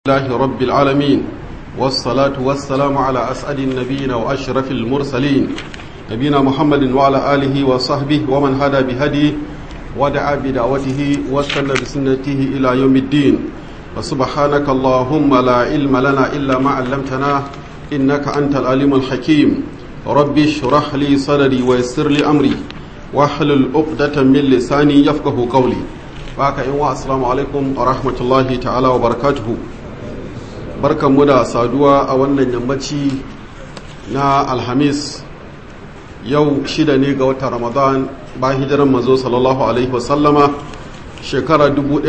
الله رب العالمين والصلاة والسلام على أسعد النبيين وأشرف المرسلين نبينا محمد وعلى آله وصحبه ومن هدى بهديه ودعا بدعوته واستنى بسنته إلى يوم الدين وسبحانك اللهم لا علم لنا إلا ما علمتنا إنك أنت العليم الحكيم رب اشرح لي صدري ويسر لي أمري واحلل عقدة من لساني يفقه قولي baka yin wa assalamu alaikum wa rahmatullahi ta'ala wa barakatuhu barkanmu da saduwa a wannan yammaci na alhamis yau shida ne ga watan ramadan ba hijiran mazo sallallahu alaihi wasallama shekara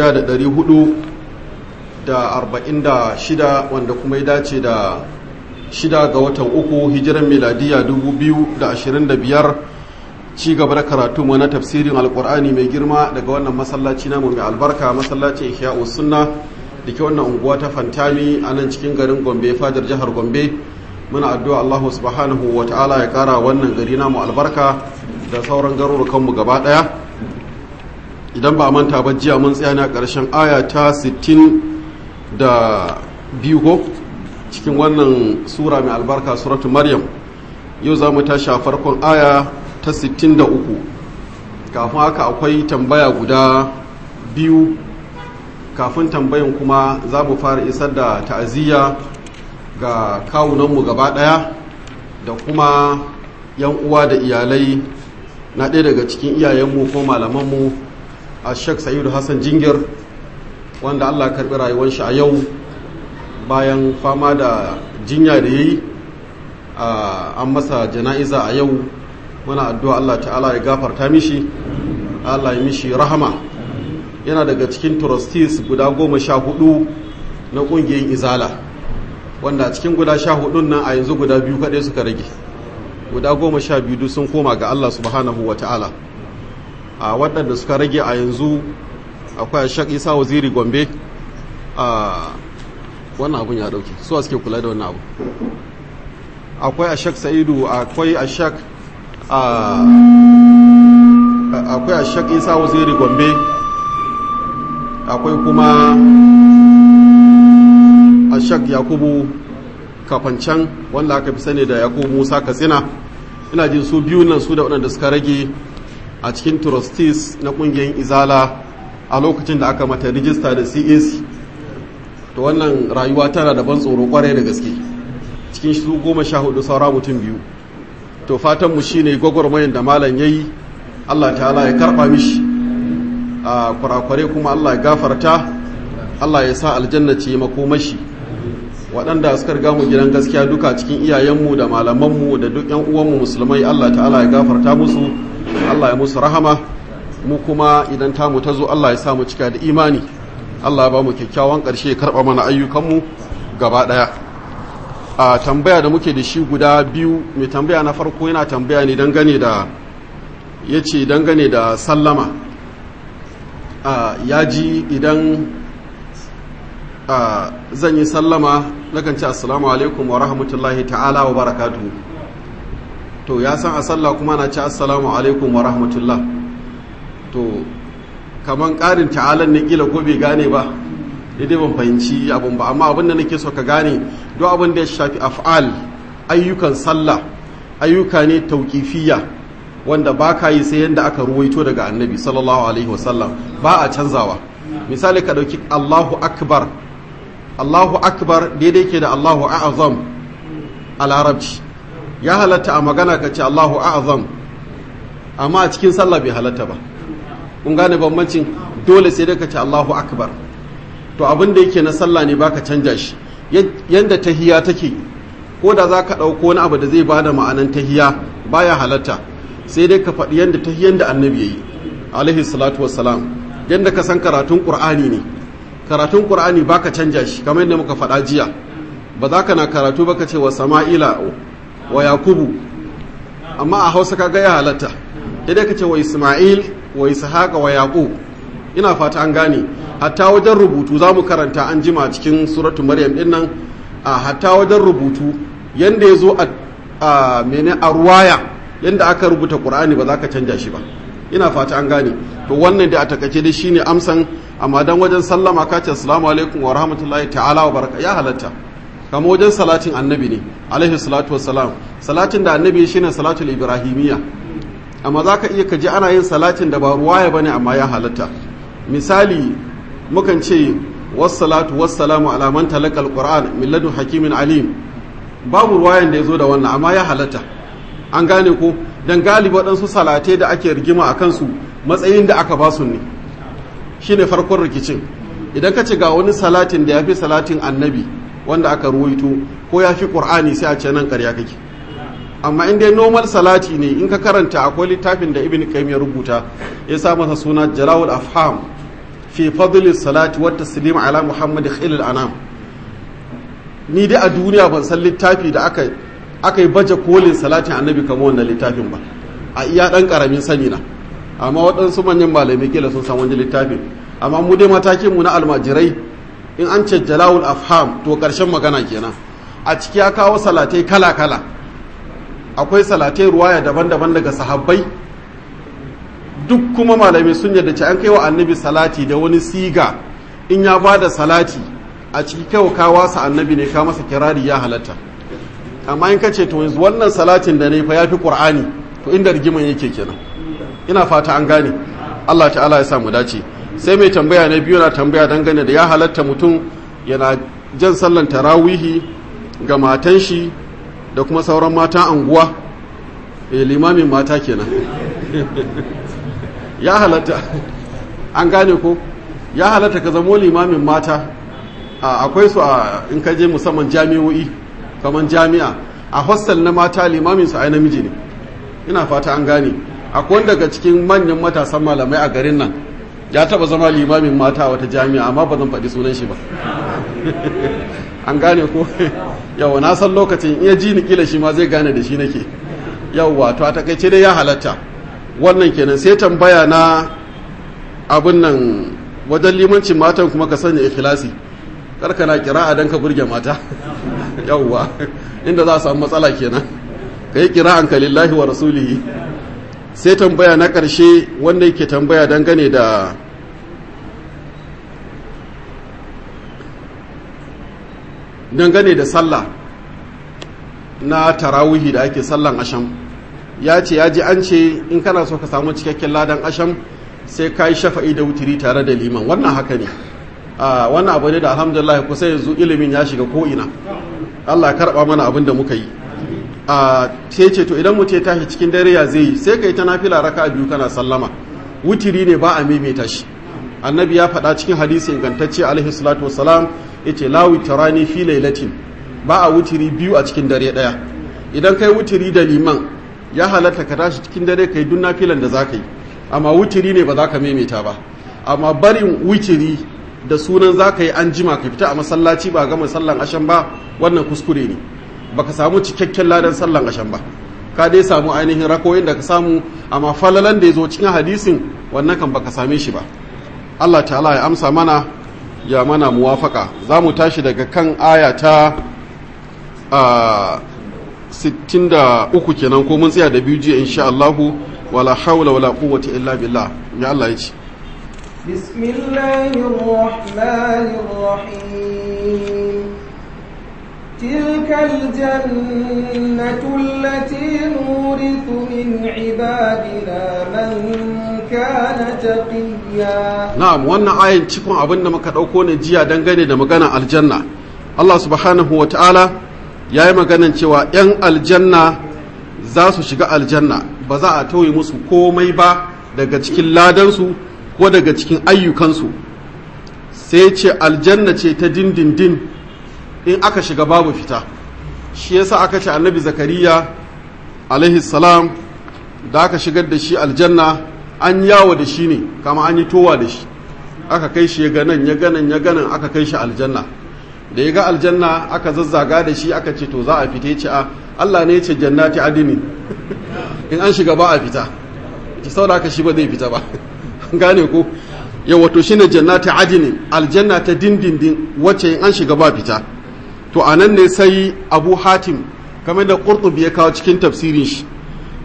1446 wanda kuma ya dace da shida ga watan uku hijiran miladiya 2025 ci gaba da karatu mu na tafsirin alkur'ani mai girma daga wannan masallaci namu mai albarka masallacin ihya'u sunna da ke wannan unguwa ta fantami a nan cikin garin gombe fadar jihar gombe muna addu'a allahu subhanahu wa ta'ala ya kara wannan gari namu albarka da sauran garurukan mu gaba daya idan ba manta ba jiya mun tsaya ne a ƙarshen aya ta 60 da biyu ko cikin wannan sura mai albarka suratu maryam yau za mu tashi a farkon aya ta 63 kafin haka akwai tambaya guda biyu kafin tambayin kuma za mu fara isar da ta'aziyya ga kawunanmu gaba ɗaya da kuma yan uwa da iyalai na ɗaya daga cikin iyayenmu ko malamanmu a shek sa'idu hassan jingir wanda allah karɓi rayuwar shi a yau bayan fama da jinya da ya yi an masa jana'iza a yau muna addu'a Allah ta'ala ya gafarta mishi Allah ya mishi rahama yana daga cikin trustees guda goma sha hudu na ƙungiyar izala wanda a cikin guda sha hudun nan a yanzu guda biyu kaɗai suka rage guda goma sha biyu sun koma ga Allah subhanahu wa ta'ala a waɗanda suka rage a yanzu akwai shak isa waziri gombe a wannan abun ya ɗauke suwa suke kula da wannan abu akwai a shak sa'idu akwai a shak akwai a shak isa waziri gombe akwai kuma a shak yakubu kafancan wanda aka fi sani da yakubu musa katsina ina jin su biyu nan su da waɗanda suka rage a cikin trustees na ƙungiyar izala a lokacin da aka mata rijista da cac to wannan rayuwa tana da ban tsoro kwarai da gaske cikin su goma sha hudu saura mutum biyu to fatanmu shi ne gwagwarmayin da malam ya yi allah ta'ala ya karɓa mishi a kurakware kuma allah ya gafarta allah ya sa aljanna ce makomashi waɗanda suka riga mu gidan gaskiya duka cikin iyayenmu da malamanmu da duk yan uwanmu musulmai allah ta'ala ya gafarta musu allah ya musu rahama mu kuma idan tamu ta zo allah ya sa mu cika da imani allah ya ba mu kyakkyawan ƙarshe ya karɓa mana ayyukanmu gaba ɗaya a tambaya da muke da shi guda biyu mai tambaya na farko yana tambaya ne dangane da ya ce dangane da sallama ya ji idan zan yi sallama nakan ce assalamu alaikum wa rahmatullahi ta'ala wa barakatu to ya san a sallah kuma na ce assalamu alaikum wa rahmatullah to kaman ƙarin ta'alan ne kila ko bai gane ba daidai ban fahimci abin ba amma abin da nake so ka gane duk abin da ya shafi af'al ayyukan sallah ayyuka ne tauƙifiya wanda ba ka yi sai yadda aka ruwaito daga annabi sallallahu alaihi wasallam ba a canzawa misali ka ɗauki allahu akbar allahu akbar daidai ke da allahu a'azam a larabci ya halatta a magana ka ce allahu a'azam amma a cikin sallah bai halatta ba kun gane bambancin dole sai dai ka ce allahu akbar to abin da yake na sallah ne baka canja shi yadda tahiya take ko da za ka ɗauko wani abu da zai ba da ma'anan tahiya baya halatta sai dai ka faɗi yadda tahiyan da annabi ya yi alaihi salatu wassalam yadda ka san karatun ƙur'ani ne karatun ƙur'ani baka canja shi kamar yadda muka faɗa jiya ba za ka na karatu baka ce wa sama'ila wa yakubu amma a hausa ka ga ya halatta dai ka ce wa isma'il wa ishaqa wa yaqub ina fata an gane hatta wajen rubutu za mu karanta an jima cikin suratu maryam din nan a hatta wajen rubutu yanda ya zo a mene a ruwaya yanda aka rubuta qur'ani ba za ka canja shi ba ina fata an gane to wannan da a takaice dai shine amsan amma dan wajen sallama ka ce assalamu alaikum wa rahmatullahi ta'ala wa baraka ya halatta kama wajen salatin annabi ne alaihi salatu wassalam salatin da annabi shine salatul ibrahimiyya amma za ka iya kaji ana yin salatin da ba ruwaya ba ne amma ya halatta misali mukan ce wassalatu wassalamu ala man talaqal qur'an min ladun hakimin alim babu ruwayan da ya zo da wannan amma ya halatta an gane ko dan galibi waɗansu salatai da ake rigima a kansu matsayin da aka basu ne shine farkon rikicin idan ka ce ga wani salatin da ya fi salatin annabi wanda aka ruwaito ko ya fi ƙur'ani sai a ce nan ƙarya kake amma in dai normal salati ne in ka karanta akwai littafin da ibn qayyim ya rubuta ya sa masa suna jalawul afham fi fadli salati wa taslim ala muhammad khilal anam ni dai a duniya ban san littafi da aka aka yi baje kolin salatin annabi kamar wannan littafin ba a iya dan karamin sani na amma waɗansu manyan malamai kila sun san wani littafin amma mu dai matakin mu na almajirai in an ce jalawul afham to ƙarshen magana kenan a ciki ya kawo salatai kala kala akwai salatai ruwaya daban-daban daga sahabbai duk kuma malamai sun yadda ce an kai wa annabi salati da wani siga in ya ba da salati a ciki kai ka wasa annabi ne ka masa kirari ya halatta amma in ka ce to yanzu wannan salatin da ne fa ya fi qur'ani to inda rigiman yake kenan ina fata an gane Allah ta'ala ya sa mu dace sai mai tambaya na biyu na tambaya dangane da ya halatta mutum yana jan sallan tarawihi ga matan shi da kuma sauran matan anguwa e limamin mata kenan ya halatta an gane ko ya halatta ka zamo limamin mata akwai su a in ka je musamman jami'o'i kamar jami'a a hostel na mata limamin su ai namiji ne ina fata an gane akwai daga cikin manyan matasan malamai a garin nan ya taba zama limamin mata a wata jami'a amma ba zan faɗi sunan shi ba an gane ko yawa na san lokacin iya ji ni kila shi ma zai gane da shi nake yawa to a takaice dai ya halatta wannan kenan sai tambaya na abin nan wajen limancin matan kuma ka sanya ikhlasi karka na kira'a dan ka burge mata yawa inda za a samu matsala kenan ka yi kira'an ka lillahi wa rasulihi sai tambaya na ƙarshe wanda yake tambaya dangane da dangane da sallah na tarawihi da ake sallan asham ya ce ya ji an ce in kana so ka samu cikakken ladan asham sai ka yi shafa'i da wutiri tare da liman wannan haka ne wannan abu ne da alhamdulillah kusa yanzu ilimin ya shiga ko'ina allah karɓa mana abin da muka yi sai ce to idan mutum ya tashi cikin dare ya zai yi sai ka yi ta nafila raka biyu kana sallama wutiri ne ba a maimaita shi annabi ya faɗa cikin hadisi ingantacce alaihi salatu wasalam ya ce la witarani fi lailatin ba a wutiri biyu a cikin dare ɗaya idan kai wutiri da liman ya halatta ka tashi cikin dare kai duk nafilan da za ka yi amma wutiri ne ba za ka maimaita ba amma barin wutiri da sunan za ka yi an jima ka fita a masallaci ba gama sallan ashan ba wannan kuskure ne baka samu cikakken ladan sallan ashan ba ka dai samu ainihin rakoyin da ka samu amma falalan da ya zo cikin hadisin wannan kan baka same shi ba Allah ta'ala ya amsa mana ya mana muwafaka za mu tashi daga kan aya ta 63 kenan ko mun tsaya da biyu jiya insha Allahu wala haula wala quwwata illa billah ya Allah ya ce بسم الله الرحمن الرحيم تلك الجنة التي نورث من عبادنا من كان تقيا na'am wannan ayin cikin abin da muka ɗauko ne jiya dangane da magana aljanna Allah subhanahu wa ta'ala ya yi maganan cewa 'yan aljanna za su shiga aljanna ba za a tauye musu komai ba daga cikin ladansu ko daga cikin ayyukansu sai ce aljanna ce ta dindindin in aka shiga babu fita shi yasa aka ce annabi zakariya alaihi salam da aka shigar da shi aljanna an yawo da shi ne kama an yi towa da shi aka kai shi ya ganan ya ganan ya ganan aka kai shi aljanna da ya ga aljanna aka zazzaga da shi aka ce to za a fita ya ce a Allah ne ya ce jannati adini in an shiga ba a fita ki saboda aka shi ba zai fita ba gane ko ya wato shine jannati adini aljanna ta dindindin wacce in an shiga ba fita to anan ne sai Abu Hatim kamar da Qurtubi ya kawo cikin tafsirin shi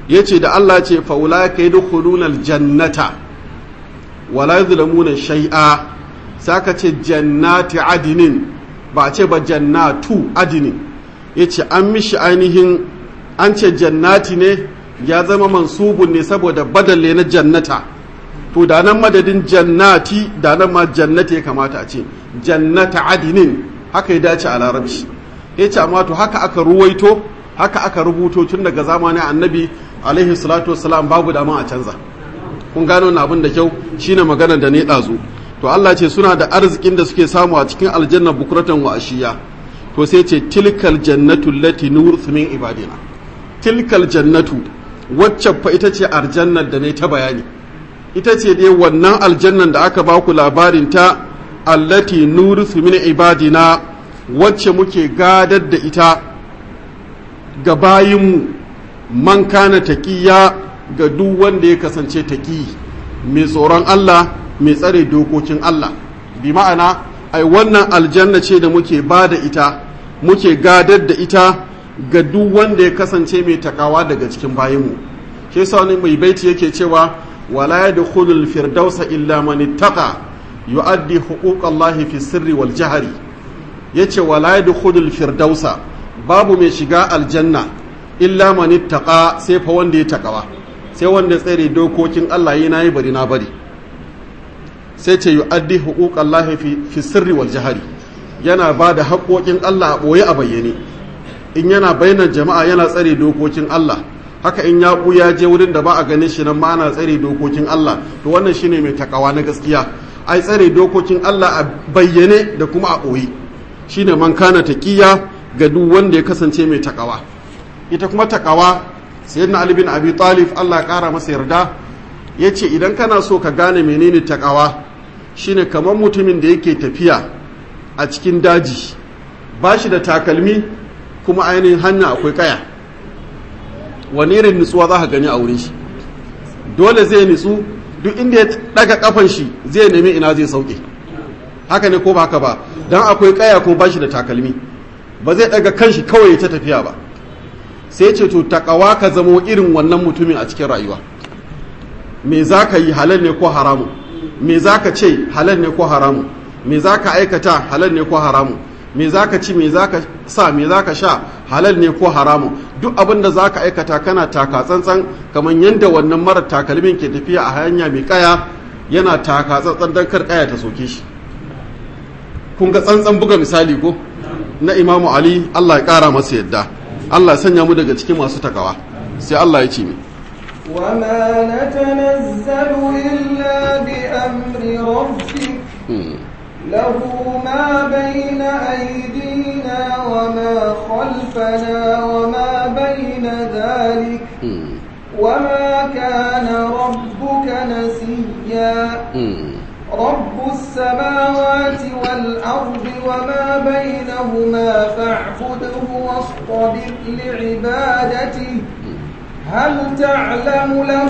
yace da Allah ce fa ulaika yadkhuluna aljannata wala yuzlamuna shay'a saka ce jannati adinin ba ce ba jannatu adinin yace an mishi ainihin an ce jannati ne ya zama mansubun ne saboda badalle na jannata to da nan madadin jannati da nan ma jannati ya kamata a ce jannata adinin haka ya dace a larabci ya ce amma to haka aka ruwaito haka aka rubuto tun daga zamanin annabi alaihi salatu wassalam babu dama a canza kun gano na abin da kyau shine maganar da ne ɗazu to Allah ce suna da arzikin da suke samu a cikin aljanna bukuratan wa ashiya to sai ce tilkal jannatu lati nurthu min ibadina tilkal jannatu wacce fa ita ce aljannar da ne ta bayani ita ce dai wannan aljannan da aka baku labarin ta allati nurthu min ibadina wacce muke gadar da ita ga bayinmu man kana taqiya ga duk wanda ya kasance taqi mai tsoron Allah mai tsare dokokin Allah bi ma'ana ai wannan aljanna ce da muke ba da ita muke gadar da ita ga duk wanda ya kasance mai takawa daga cikin bayinmu shi yasa wani mai baiti yake cewa wala yadkhulul firdausa illa man ittaqa yu'addi huquqallahi fi sirri wal jahri yace wala yadkhulul firdausa babu mai shiga aljanna illa man ittaqa sai fa wanda ya takawa sai wanda tsare dokokin Allah yi nayi bari na bari sai ce yu'addi huquqallahi fi fi sirri wal jahri yana ba da haƙoƙin Allah a ɓoye a bayyane in yana bainar jama'a yana tsare dokokin Allah haka in ya ya je wurin da ba a ganin shi nan ma ana tsare dokokin Allah to wannan shine mai takawa na gaskiya ai tsare dokokin Allah a bayyane da kuma a ɓoye shine man kana taqiya ga duk wanda ya kasance mai takawa ita kuma takawa sayyidina Ali bin Abi Talib Allah ya kara masa yarda yace idan kana so ka gane menene takawa shine kamar mutumin da yake tafiya a cikin daji ba shi da takalmi kuma ainihin hanya akwai kaya wani irin nutsuwa za ka gani a wurin shi dole zai nutsu duk inda ya daga kafan shi zai nemi ina zai sauke haka ne ko ba haka ba don akwai kaya ko ba shi da takalmi ba zai daga kanshi kawai ta tafiya ba sai ce to takawa ka zamo irin wannan mutumin a cikin rayuwa me za ka yi halal ne ko haramu me za ka ce halal ne ko haramu me za ka aikata halal ne ko haramu me za ka ci me za ka sa me za ka sha halal ne ko haramu duk abin da za ka aikata kana taka tsantsan kamar yadda wannan mara takalmin ke tafiya a hanya mai kaya yana taka tsantsan don kar kaya ta soke shi kun ga tsantsan buga misali ko na imamu ali allah ya kara masa yadda allah ya sanya mu daga cikin masu takawa sai allah ya ce mi وما نتنزل إلا بأمر ربك له ما بين أيدينا وما خلفنا وما بين ذلك وما كان ربك نسيا رب السماوات والأرض وما بينهما فاعبده واصطبر لعبادته هل تعلم له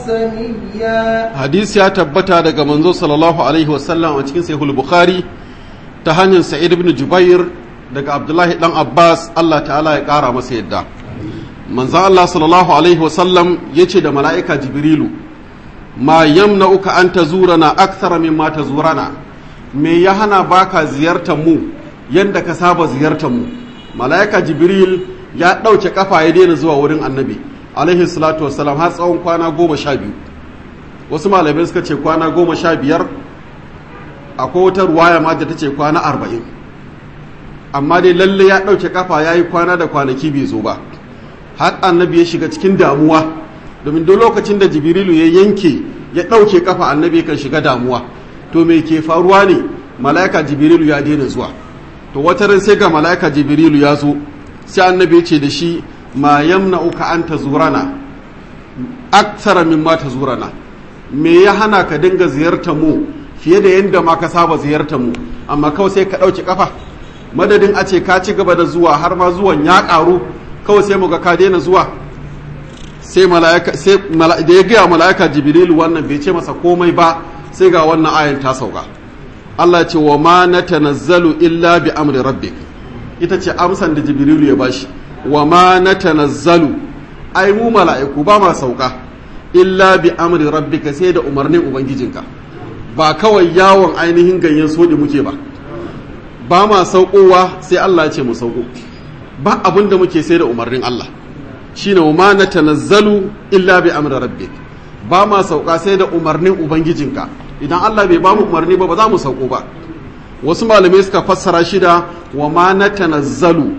سميا حديث ya tabbata daga manzo sallallahu alaihi wasallam a cikin sahih bukhari ta hanyar sa'id ibn jubair daga abdullahi dan abbas Allah ta'ala ya kara masa yadda manzo Allah sallallahu alaihi wasallam yace da mala'ika jibrilu ma yamna'uka an tazurana akthara mimma tazurana me ya hana baka ziyartar mu yanda ka saba ziyartar mu mala'ika jibril ya ɗauke kafa ya daina zuwa wurin annabi alaihi salatu wassalam har tsawon kwana goma sha biyu wasu malamai suka ce kwana goma sha biyar akwai wata ruwaya ma da ta ce kwana arba'in amma dai lalle ya ɗauke kafa ya yi kwana da kwanaki bai zo ba har annabi ya shiga cikin damuwa domin duk lokacin da jibrilu ya yanke ya ɗauke kafa annabi kan shiga damuwa to me ke faruwa ne mala'ika jibrilu ya daina zuwa to wata ran sai ga mala'ika jibrilu ya zo sai annabi ya ce da shi ma yamna'uka an tazurana aksara mimma tazurana me ya hana ka dinga ziyartar mu fiye da yadda ma ka saba ziyartar mu amma kawai sai ka ɗauki kafa madadin a ce ka ci gaba da zuwa har ma zuwan ya ƙaru kawai sai mu ga ka daina zuwa sai mala'ika sai da ya gaya mala'ika jibrilu wannan bai ce masa komai ba sai ga wannan ayan ta sauka Allah ce wa ma natanazzalu illa bi amri rabbik ita ce amsan da jibrilu ya bashi wa ma natanazzalu ai mu mala'iku ba ma sauka illa bi amri rabbika sai da umarnin ubangijinka ba kawai yawon ainihin ganyen sodi muke ba ba ma saukowa sai Allah ya ce mu sauko ba abin da muke sai da umarnin Allah shine wa ma natanazzalu illa bi amri rabbik ba ma sauka sai da umarnin ubangijinka idan Allah bai ba mu umarni ba ba za mu sauko ba wasu malamai suka fassara shi da wa ma natanazzalu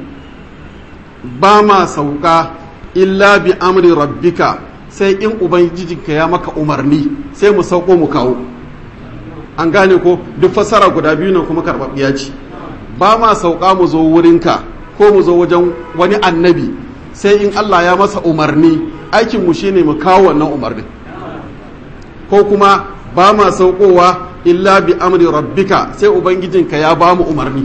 ba ma sauka illa bi amri rabbika sai in ubangijinka ya maka umarni sai mu sauko mu kawo an gane ko duk fassara guda biyu nan kuma karɓaɓɓiya ce ba ma sauka mu zo wurinka ko mu zo wajen wani annabi sai in Allah ya masa umarni aikin mu shine mu kawo wannan umarnin ko kuma ba ma saukowa illa bi amri rabbika sai ubangijinka ya ba mu umarni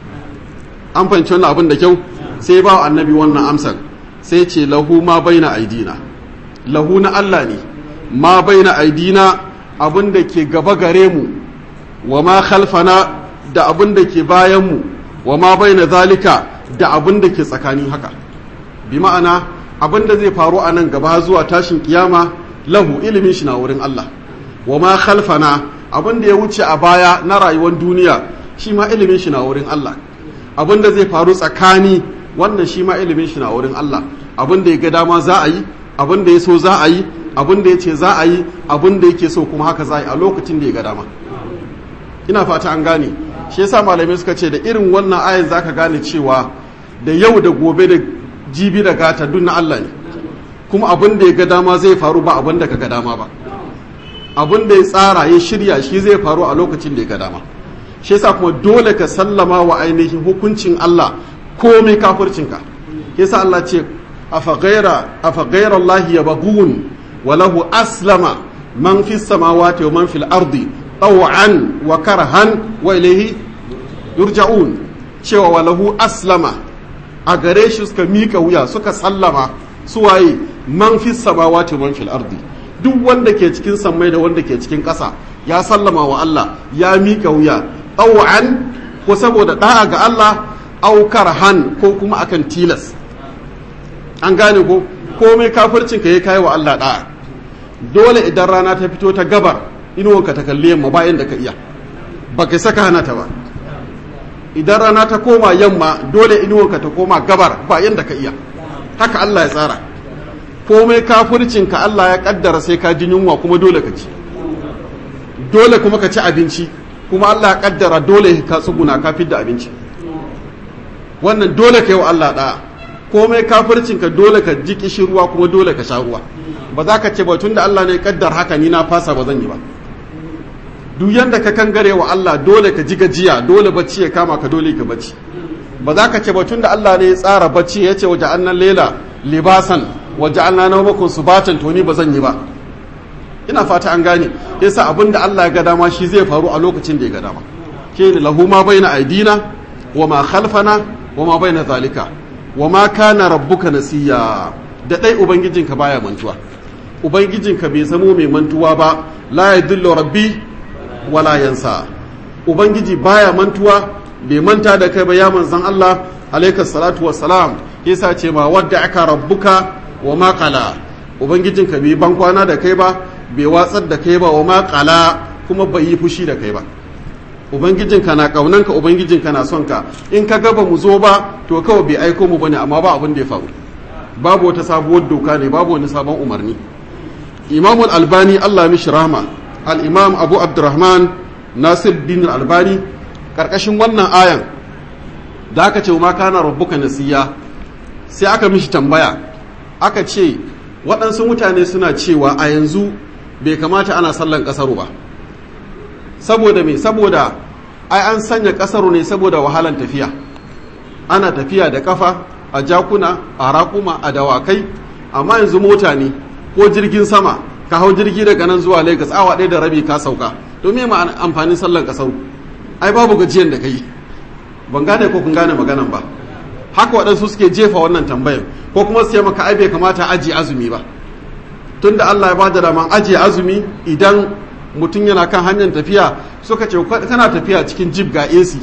an fahimci wannan abin da kyau sai ba annabi wannan amsar sai ce lahu ma baina aidina lahu na Allah ne ma baina aidina abin da ke gaba gare mu wa ma khalfana da abin da ke bayan mu wa ma baina zalika da abin da ke tsakanin haka bi ma'ana abin da zai faru a nan gaba zuwa tashin kiyama lahu ilimin shi na wurin Allah wa ma khalfana abin da ya wuce a baya na rayuwar duniya shi ma ilimin shi na wurin Allah abin da zai faru tsakani wannan shi ma ilimin shi na wurin Allah abin da ya ga dama za a yi abin da ya so za a yi abin da ya ce za a yi abin da yake so kuma haka za a yi a lokacin da ya ga dama ina fata an gane shi yasa malamai suka ce da irin wannan ayin zaka gane cewa da yau da gobe da jibi da gata duk na Allah ne kuma abin da ya ga dama zai faru ba abin da ka ga dama ba abin da ya tsara ya shirya shi zai faru a lokacin da ya ga dama shi yasa kuma dole ka sallama wa ainihin hukuncin Allah komai kafircinka yasa Allah ce afa ghaira afa ghaira Allah yabghun wa lahu aslama man fis samawati wa man fil ardi taw'an wa karhan wa ilayhi yurja'un cewa wa lahu aslama a gare shi suka mika wuya suka sallama suwaye man fis samawati wa man fil ardi duk wanda ke cikin sammai da wanda ke cikin ƙasa ya sallama wa Allah ya mika wuya ɗau'an ko saboda ɗa'a ga Allah aukar han ko kuma akan tilas an gane ko komai kafircin ka ya kai wa Allah ɗa'a dole idan rana ta fito ta gabar inuwanka ta kalli yamma bayan da ka iya ba kai saka hana ta ba idan rana ta koma yamma dole inuwanka ta koma gabar bayan da ka iya haka Allah ya tsara komai kafircinka Allah ya kaddara sai ka ji yunwa kuma dole ka ci dole kuma ka ci abinci kuma Allah ya kaddara dole ka tsuguna ka da abinci wannan dole ka yi wa Allah da'a komai kafircinka dole ka ji kishirwa kuma dole ka sha ruwa ba za ka ce ba tunda Allah ne ya kaddar haka ni na fasa ba zan yi ba duk yanda ka kangare wa Allah dole ka ji gajiya dole bacci ya kama ka dole ka bacci ba za ka ce ba tunda Allah ne ya tsara bacci ya ce waje annan lela libasan waje an na makon su batan to ni ba zan yi ba ina fata an gane yasa abin da Allah ya ga dama shi zai faru a lokacin da ya ga dama ke ni lahu ma baina aidina wa ma khalfana wa ma baina zalika wa ma kana rabbuka nasiya da dai ubangijinka baya mantuwa ubangijinka bai zamo mai mantuwa ba la yadullu rabbi wala yansa ubangiji baya mantuwa bai manta da kai ba ya manzon Allah alaikas salatu wassalam yasa ce ma wadda aka rabbuka wa makala ubangijinka bai ban kwana da kai ba bai watsar da kai ba wa makala kuma bai yi fushi da kai ba ubangijinka na kaunanka ubangijinka na son ka in ka gaba mu zo ba to kawai bai aiko mu bane amma ba abin da ya faru babu wata sabuwar doka ne babu wani sabon umarni imam albani allah mishi rahma al-imam abu abdurrahman nasir din albani karkashin wannan ayan da aka ce ma kana rabbuka nasiya sai aka mishi tambaya aka ce waɗansu mutane suna cewa a yanzu bai kamata ana sallan ƙasaru ba saboda me saboda ai an sanya ƙasaru ne saboda wahalan tafiya ana tafiya da kafa a jakuna a raƙuma a dawakai amma yanzu mota ne ko jirgin sama ka hau jirgi daga nan zuwa lagos awa ɗaya da rabi ka sauka domin ma amfanin sallan ƙasaru ai babu gajiyan da ka yi ban gane ko kun gane maganan ba haka waɗansu suke jefa wannan tambayar ko kuma su maka ai bai kamata aji azumi ba tunda Allah ya bada daman aji azumi idan mutum yana kan hanyar tafiya suka ce kana tafiya cikin jib ga AC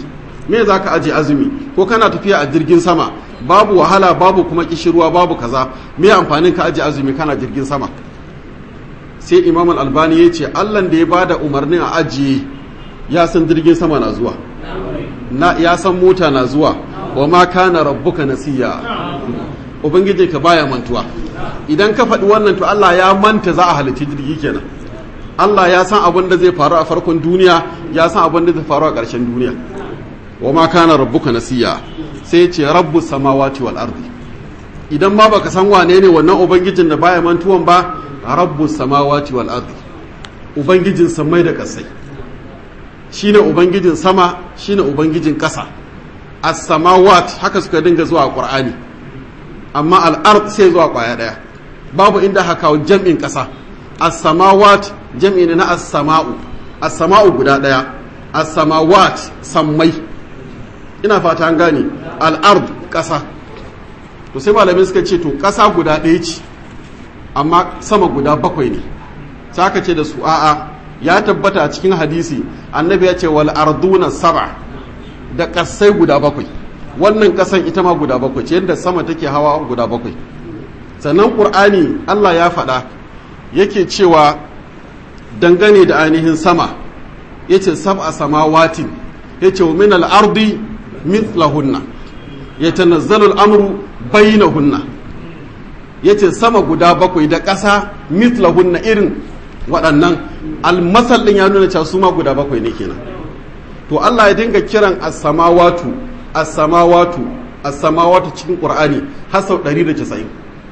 me za ka aje azumi ko kana tafiya a jirgin sama babu wahala babu kuma kishirwa babu kaza me amfanin ka aje azumi kana jirgin sama sai imam al-albani ya ce allan da ya bada umarnin a ajiye ya san jirgin sama na zuwa na ya san mota na zuwa wa ma kana rabbuka nasiya ubangiji ka baya mantuwa idan ka faɗi wannan to Allah ya manta za a halicci jirgi kenan Allah ya san abin da zai faru a farkon duniya ya san abin da zai faru a ƙarshen duniya wa ma kana rabbuka nasiya sai ce rabbu samawati wal ardi idan ma baka san wane ne wannan ubangijin da baya mantuwan ba rabbu samawati wal ardi ubangijin samai da kasai shine ubangijin sama shine ubangijin ƙasa as-samawat haka suka dinga zuwa qur'ani amma al-ard sai zuwa kwaya daya babu inda haka kawo jam'in ƙasa as-samawat jam'i ne na as-sama'u as-sama'u guda daya as-samawat sammai ina fata an gane al-ard ƙasa to sai malamin suka ce to ƙasa guda ɗaya ce amma sama guda bakwai ne sai aka ce da su a'a ya tabbata a cikin hadisi annabi ya ce wal arduna saba da kasai guda bakwai wannan kasan ita ma guda bakwai ce yadda sama take hawa guda bakwai sannan qur'ani Allah ya faɗa yake cewa dangane da ainihin sama yace sab'a samawatin yace wa min al-ardi mithlahunna yatanazzalu al-amru bainahunna yace sama guda bakwai da ƙasa mithlahunna irin waɗannan almasal ɗin ya nuna cewa su ma guda bakwai ne kenan to Allah ya dinga kiran as-samawatu as-samawatu as-samawatu cikin Qur'ani har sau 190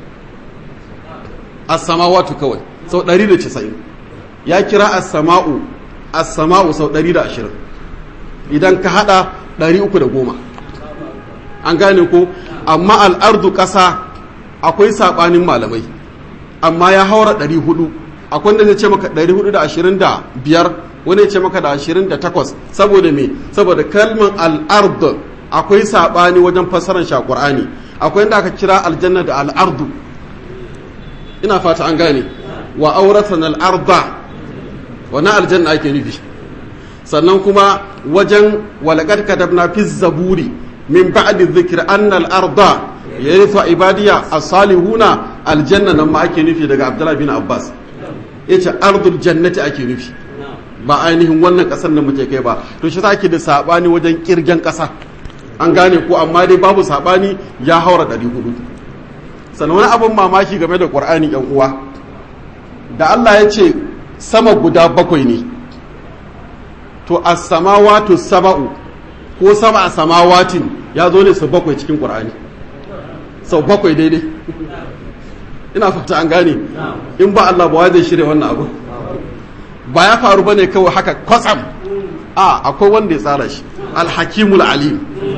as-samawatu kawai sau 190 ya kira as-sama'u as-sama'u sau 120 idan ka hada 310 an gane ko amma al-ardu ƙasa akwai sabanin malamai amma ya haura 400 akwai wanda zai ce maka 425 wani ya ce maka da 28 saboda me saboda kalmar al'ard akwai sabani wajen fassarar shi a Qur'ani akwai inda aka kira aljanna da al'ardu ina fata an gane wa auratan al'arda wannan aljanna ake nufi sannan kuma wajen walaqad katabna fi zaburi min ba'di dhikri anna al-arda yarithu ibadiya as-salihuna aljanna nan ma ake nufi daga Abdullah bin Abbas ya ce ardul jannati ake nufi ba ainihin wannan kasar da muke kai ba to shi ake da sabani wajen kirgen kasa an gane ko amma dai babu sabani ya haura ɗari hudu sannan wani abin mamaki game da ƙur'ani yan uwa da Allah ya ce sama guda bakwai ne to as-samawatu saba'u ko sab'a samawatin ya zo ne sau bakwai cikin ƙur'ani sau bakwai daidai ina fata an gane in ba Allah ba zai shirya wannan abu ba ya faru bane kawai haka kwatsam a akwai wanda ya tsara shi alhakimul alim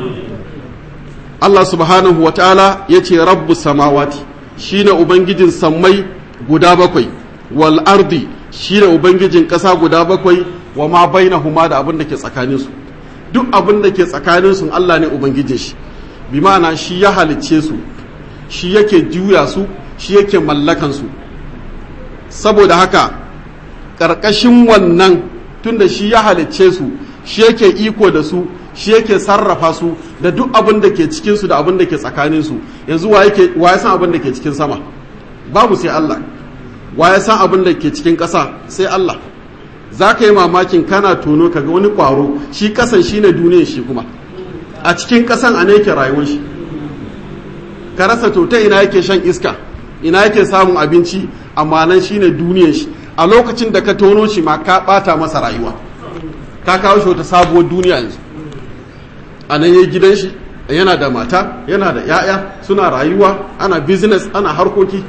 Allah subhanahu wataala ya ce rabbu samawati shine ubangijin sammai guda bakwai wal ardi shine ubangijin ƙasa guda bakwai wa ma bainahuma da abin da ke tsakaninsu duk abin da ke tsakaninsu Allah ne ubangijin shi bi ma'ana shi ya halicce su shi yake juya su shi yake mallakansu saboda haka ƙarƙashin wannan tunda shi ya halicce su shi yake iko da su shi yake sarrafa su da duk abin da ke cikinsu da abin da ke tsakaninsu yanzu wa ya san abin da ke cikin sama babu sai Allah wa ya san abin da ke cikin ƙasa sai Allah za ka yi mamakin kana tono kaga wani ƙwaro shi ƙasan shi ne duniyar shi kuma a cikin ƙasan a ne yake rayuwar shi ka rasa to ta ina yake shan iska ina yake samun abinci amma nan shine duniyar shi a lokacin da ka tono shi ma ka bata masa rayuwa ka kawo shi wata sabuwar duniya yanzu a nan yayi gidan shi yana da mata yana da yaya suna rayuwa ana business ana harkoki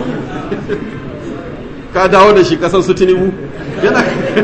ka dawo da shi kasan su tinubu yana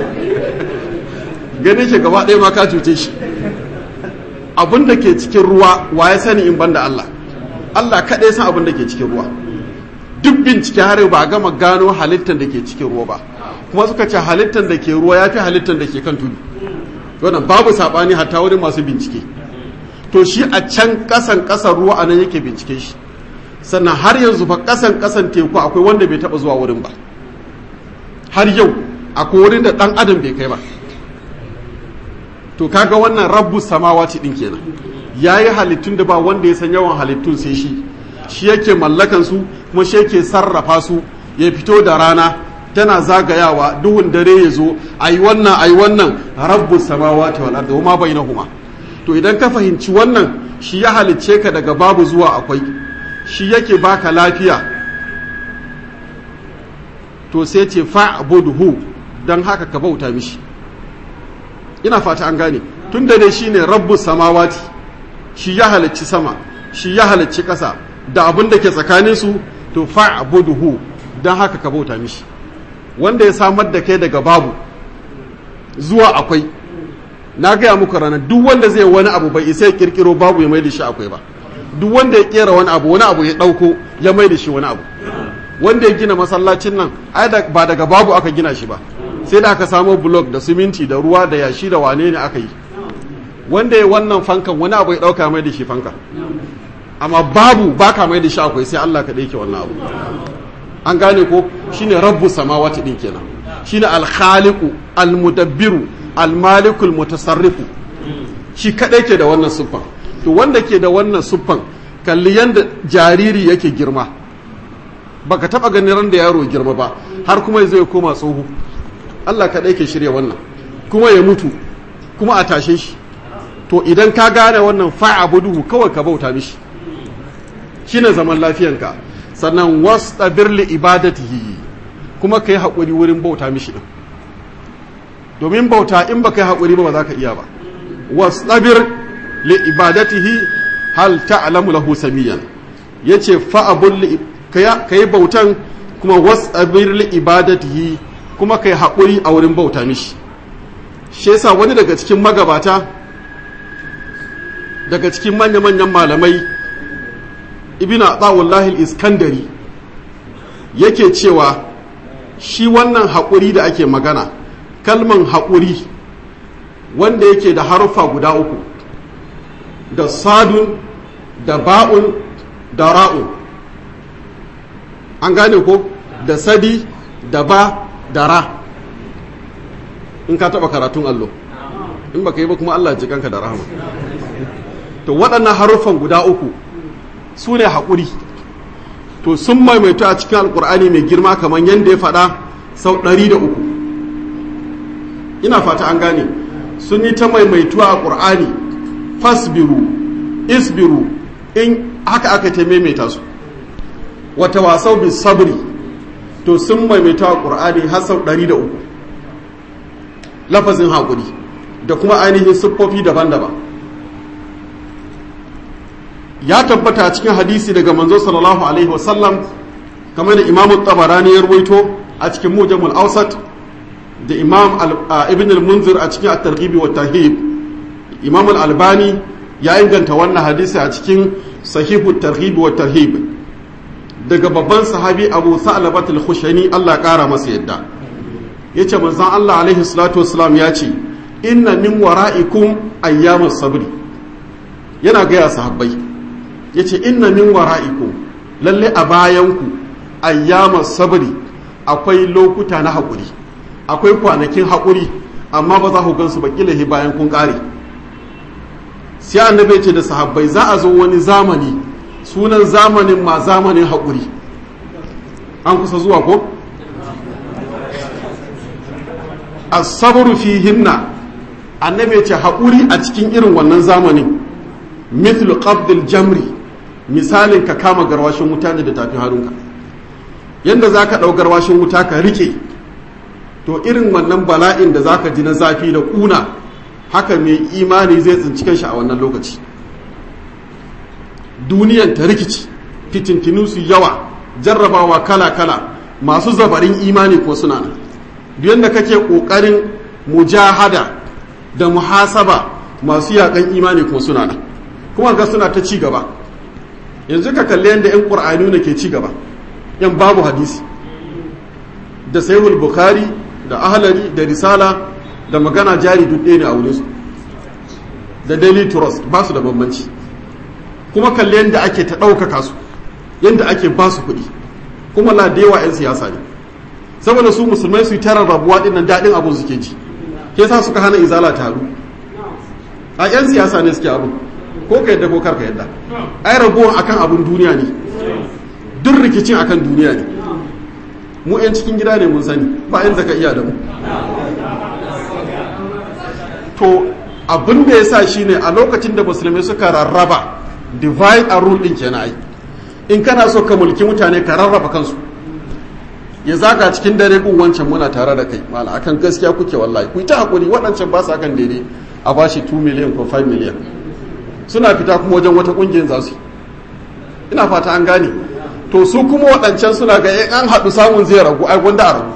ganin shi gaba ɗaya ma ka cuce shi abin da ke cikin ruwa wa ya sani in banda Allah Allah kaɗai san abin da ke cikin ruwa duk bincike har ba a gama gano halittar da ke cikin ruwa ba kuma suka ce halittar da ke ruwa ya fi halittar da ke kan tudu wannan babu saɓani hatta wurin masu bincike to shi a can ƙasan ƙasan ruwa a nan yake bincike shi sannan har yanzu fa ƙasan ƙasan teku akwai wanda bai taɓa zuwa wurin ba har yau akwai wurin da ɗan adam bai kai ba to kaga wannan rabbu samawati din kenan yayi halittun da ba wanda ya san yawan halittun sai shi shi yake mallakan su kuma shi yake sarrafa su ya fito da rana tana zagayawa duhun dare ya zo ayi wannan ayi wannan rabbu samawati wal ardi wama bainahuma to idan ka fahimci wannan shi ya halicce ka daga babu zuwa akwai shi yake baka lafiya to sai ce fa'budhu dan haka ka bauta mishi ina fata an gane tun da dai shine rabbu samawati shi ya halicci sama shi ya halicci ƙasa da abin da ke tsakanin su to fa'budhu dan haka ka bauta mishi wanda ya samar da kai daga babu zuwa akwai na gaya muku ranar duk wanda zai wani abu bai isa ya kirkiro babu ya mai da shi akwai ba duk wanda ya kera wani abu wani abu ya ɗauko ya mai da shi wani abu wanda ya gina masallacin nan ai ba daga babu aka gina shi ba sai da aka samo blok da siminti da ruwa da yashi da wane ne aka yi wanda ya wannan fankan wani abu ya ɗauka mai da shi fanka amma babu baka mai da shi akwai sai Allah ka ɗauke wannan abu an gane ko shine rabbu samawati din kenan shine al-khaliqu al-mudabbiru al-malikul mutasarrifu shi kadai ke da wannan siffan to wanda ke da wannan siffan kalli yanda jariri yake girma baka taba ganin ran da yaro girma ba har kuma zai koma tsoho Allah kadai ke shirya wannan kuma ya mutu kuma a tashe shi to idan ka gane wannan fa'abuduhu kawai ka bauta mishi shine zaman lafiyanka sannan wastabir li ibadatihi kuma kai haƙuri wurin bauta mishi din domin bauta in baka yi haƙuri ba ba za ka iya ba wastabir li ibadatihi hal ta'lamu lahu samiyan yace fa'abul li kai bautan kuma wastabir li ibadatihi kuma kai haƙuri a wurin bauta mishi shi yasa wani daga cikin magabata daga cikin manya-manyan malamai ibn atawullahi iskandari yake cewa shi wannan haƙuri da ake magana kalman haƙuri wanda yake da haruffa guda uku da sadun da ba'un da ra'un an gane ko da sadi da ba da ra in ka taɓa karatun allo in baka yi ba kuma allah jikanka da rahama to waɗannan haruffan guda uku su ne haƙuri to sun maimaito a cikin alƙur'ani mai girma kamar yadda ya faɗa sau ɗari da uku ina fata an gane sun yi ta maimaituwa a ƙur'ani fasbiru isbiru in haka aka ta maimaita su wata wasau bi sabri to sun maimaita a ƙur'ani har sau ɗari da uku lafazin haƙuri da kuma ainihin siffofi daban-daban ya tabbata a cikin hadisi daga manzo sallallahu alaihi wasallam kamar da imam tabarani ya ruwaito a cikin mujamul ausat da imam ibn al-munzir a cikin at-targhib wa tarhib imam al-albani ya inganta wannan hadisi a cikin sahihu targhib wa tarhib daga babban sahabi abu sa'labat al-khushani Allah kara masa yadda yace manzon Allah alaihi salatu wassalam ya ce inna min wara'ikum ayyamus sabri yana gaya sahabbai ya ce inna min wara'ikum lalle a bayanku ayyama sabri akwai lokuta na haƙuri akwai kwanakin haƙuri amma ba za ku gansu ba kilahi bayan kun ƙare sai annabi ce da sahabbai za a zo wani zamani sunan zamanin ma zamanin haƙuri an kusa zuwa ko as-sabru fihinna annabi ce haƙuri a cikin irin wannan zamanin mithlu qabdil jamri misalin ka kama garwashin wuta ne da tafi harunka yadda za ka ɗau garwashin wuta ka rike to irin wannan bala'in da za ka ji na zafi da ƙuna haka mai imani zai tsinci kanshi a wannan lokaci duniyan ta rikici fitintinu su yawa jarrabawa kala-kala masu zabarin imani ko suna nan duk yadda kake ƙoƙarin mujahada da muhasaba masu yaƙan imani ko suna nan kuma ga suna ta ci gaba yanzu ka kalli yadda 'yan ƙur'ani ne ke ci gaba yan babu hadisi da sahihul bukhari da ahlari da risala da magana jari duk ɗaya ne a wurinsu da daily trust ba su da bambanci kuma kalli yadda ake ta ɗaukaka su yadda ake ba su kuɗi kuma la da yawa 'yan siyasa ne saboda su musulmai su yi tara rabuwa ɗin nan daɗin abin suke ji ke sa suka hana izala taru a 'yan siyasa ne suke abu ko ka yadda ko karka yadda ai ragowar akan abun duniya ne duk rikicin akan duniya ne mu 'yan cikin gida ne mun sani ba yin zaka iya da mu to abin da ya sa shi ne a lokacin da musulmi suka rarraba divide and rule din kenan ai in kana so ka mulki mutane ka rarraba kansu ya zaga cikin dare kun wancan muna tare da kai mala akan gaskiya kuke wallahi ku ta hakuri waɗancan ba su akan daidai a bashi 2 million ko 5 million suna fita kuma wajen wata kungiyar za su ina fata an gane to su kuma waɗancan suna ga in an haɗu samun zai ragu ai gwanda a ragu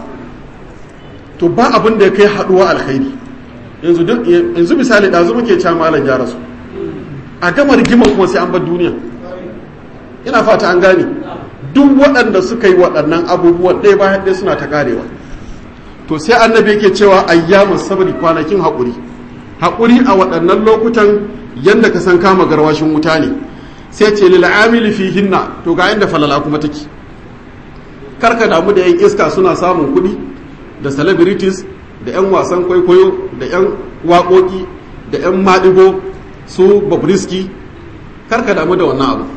to ba abin da ya kai haɗuwa alkhairi yanzu duk yanzu misali ɗazu muke cewa malam ya rasu a gama rigima kuma sai an bar duniya ina fata an gane duk waɗanda suka yi waɗannan abubuwan ɗaya bayan ɗaya suna ta karewa to sai annabi yake cewa ayyamu sabri kwanakin haƙuri haƙuri a waɗannan lokutan yadda ka san kama garwashin wuta ne sai ce lil amili fihinna to ga inda falala kuma take karka damu da yan iska suna samun kuɗi da celebrities da yan wasan kwaikwayo da yan waƙoƙi da yan maɗigo su babriski karka damu da wannan abu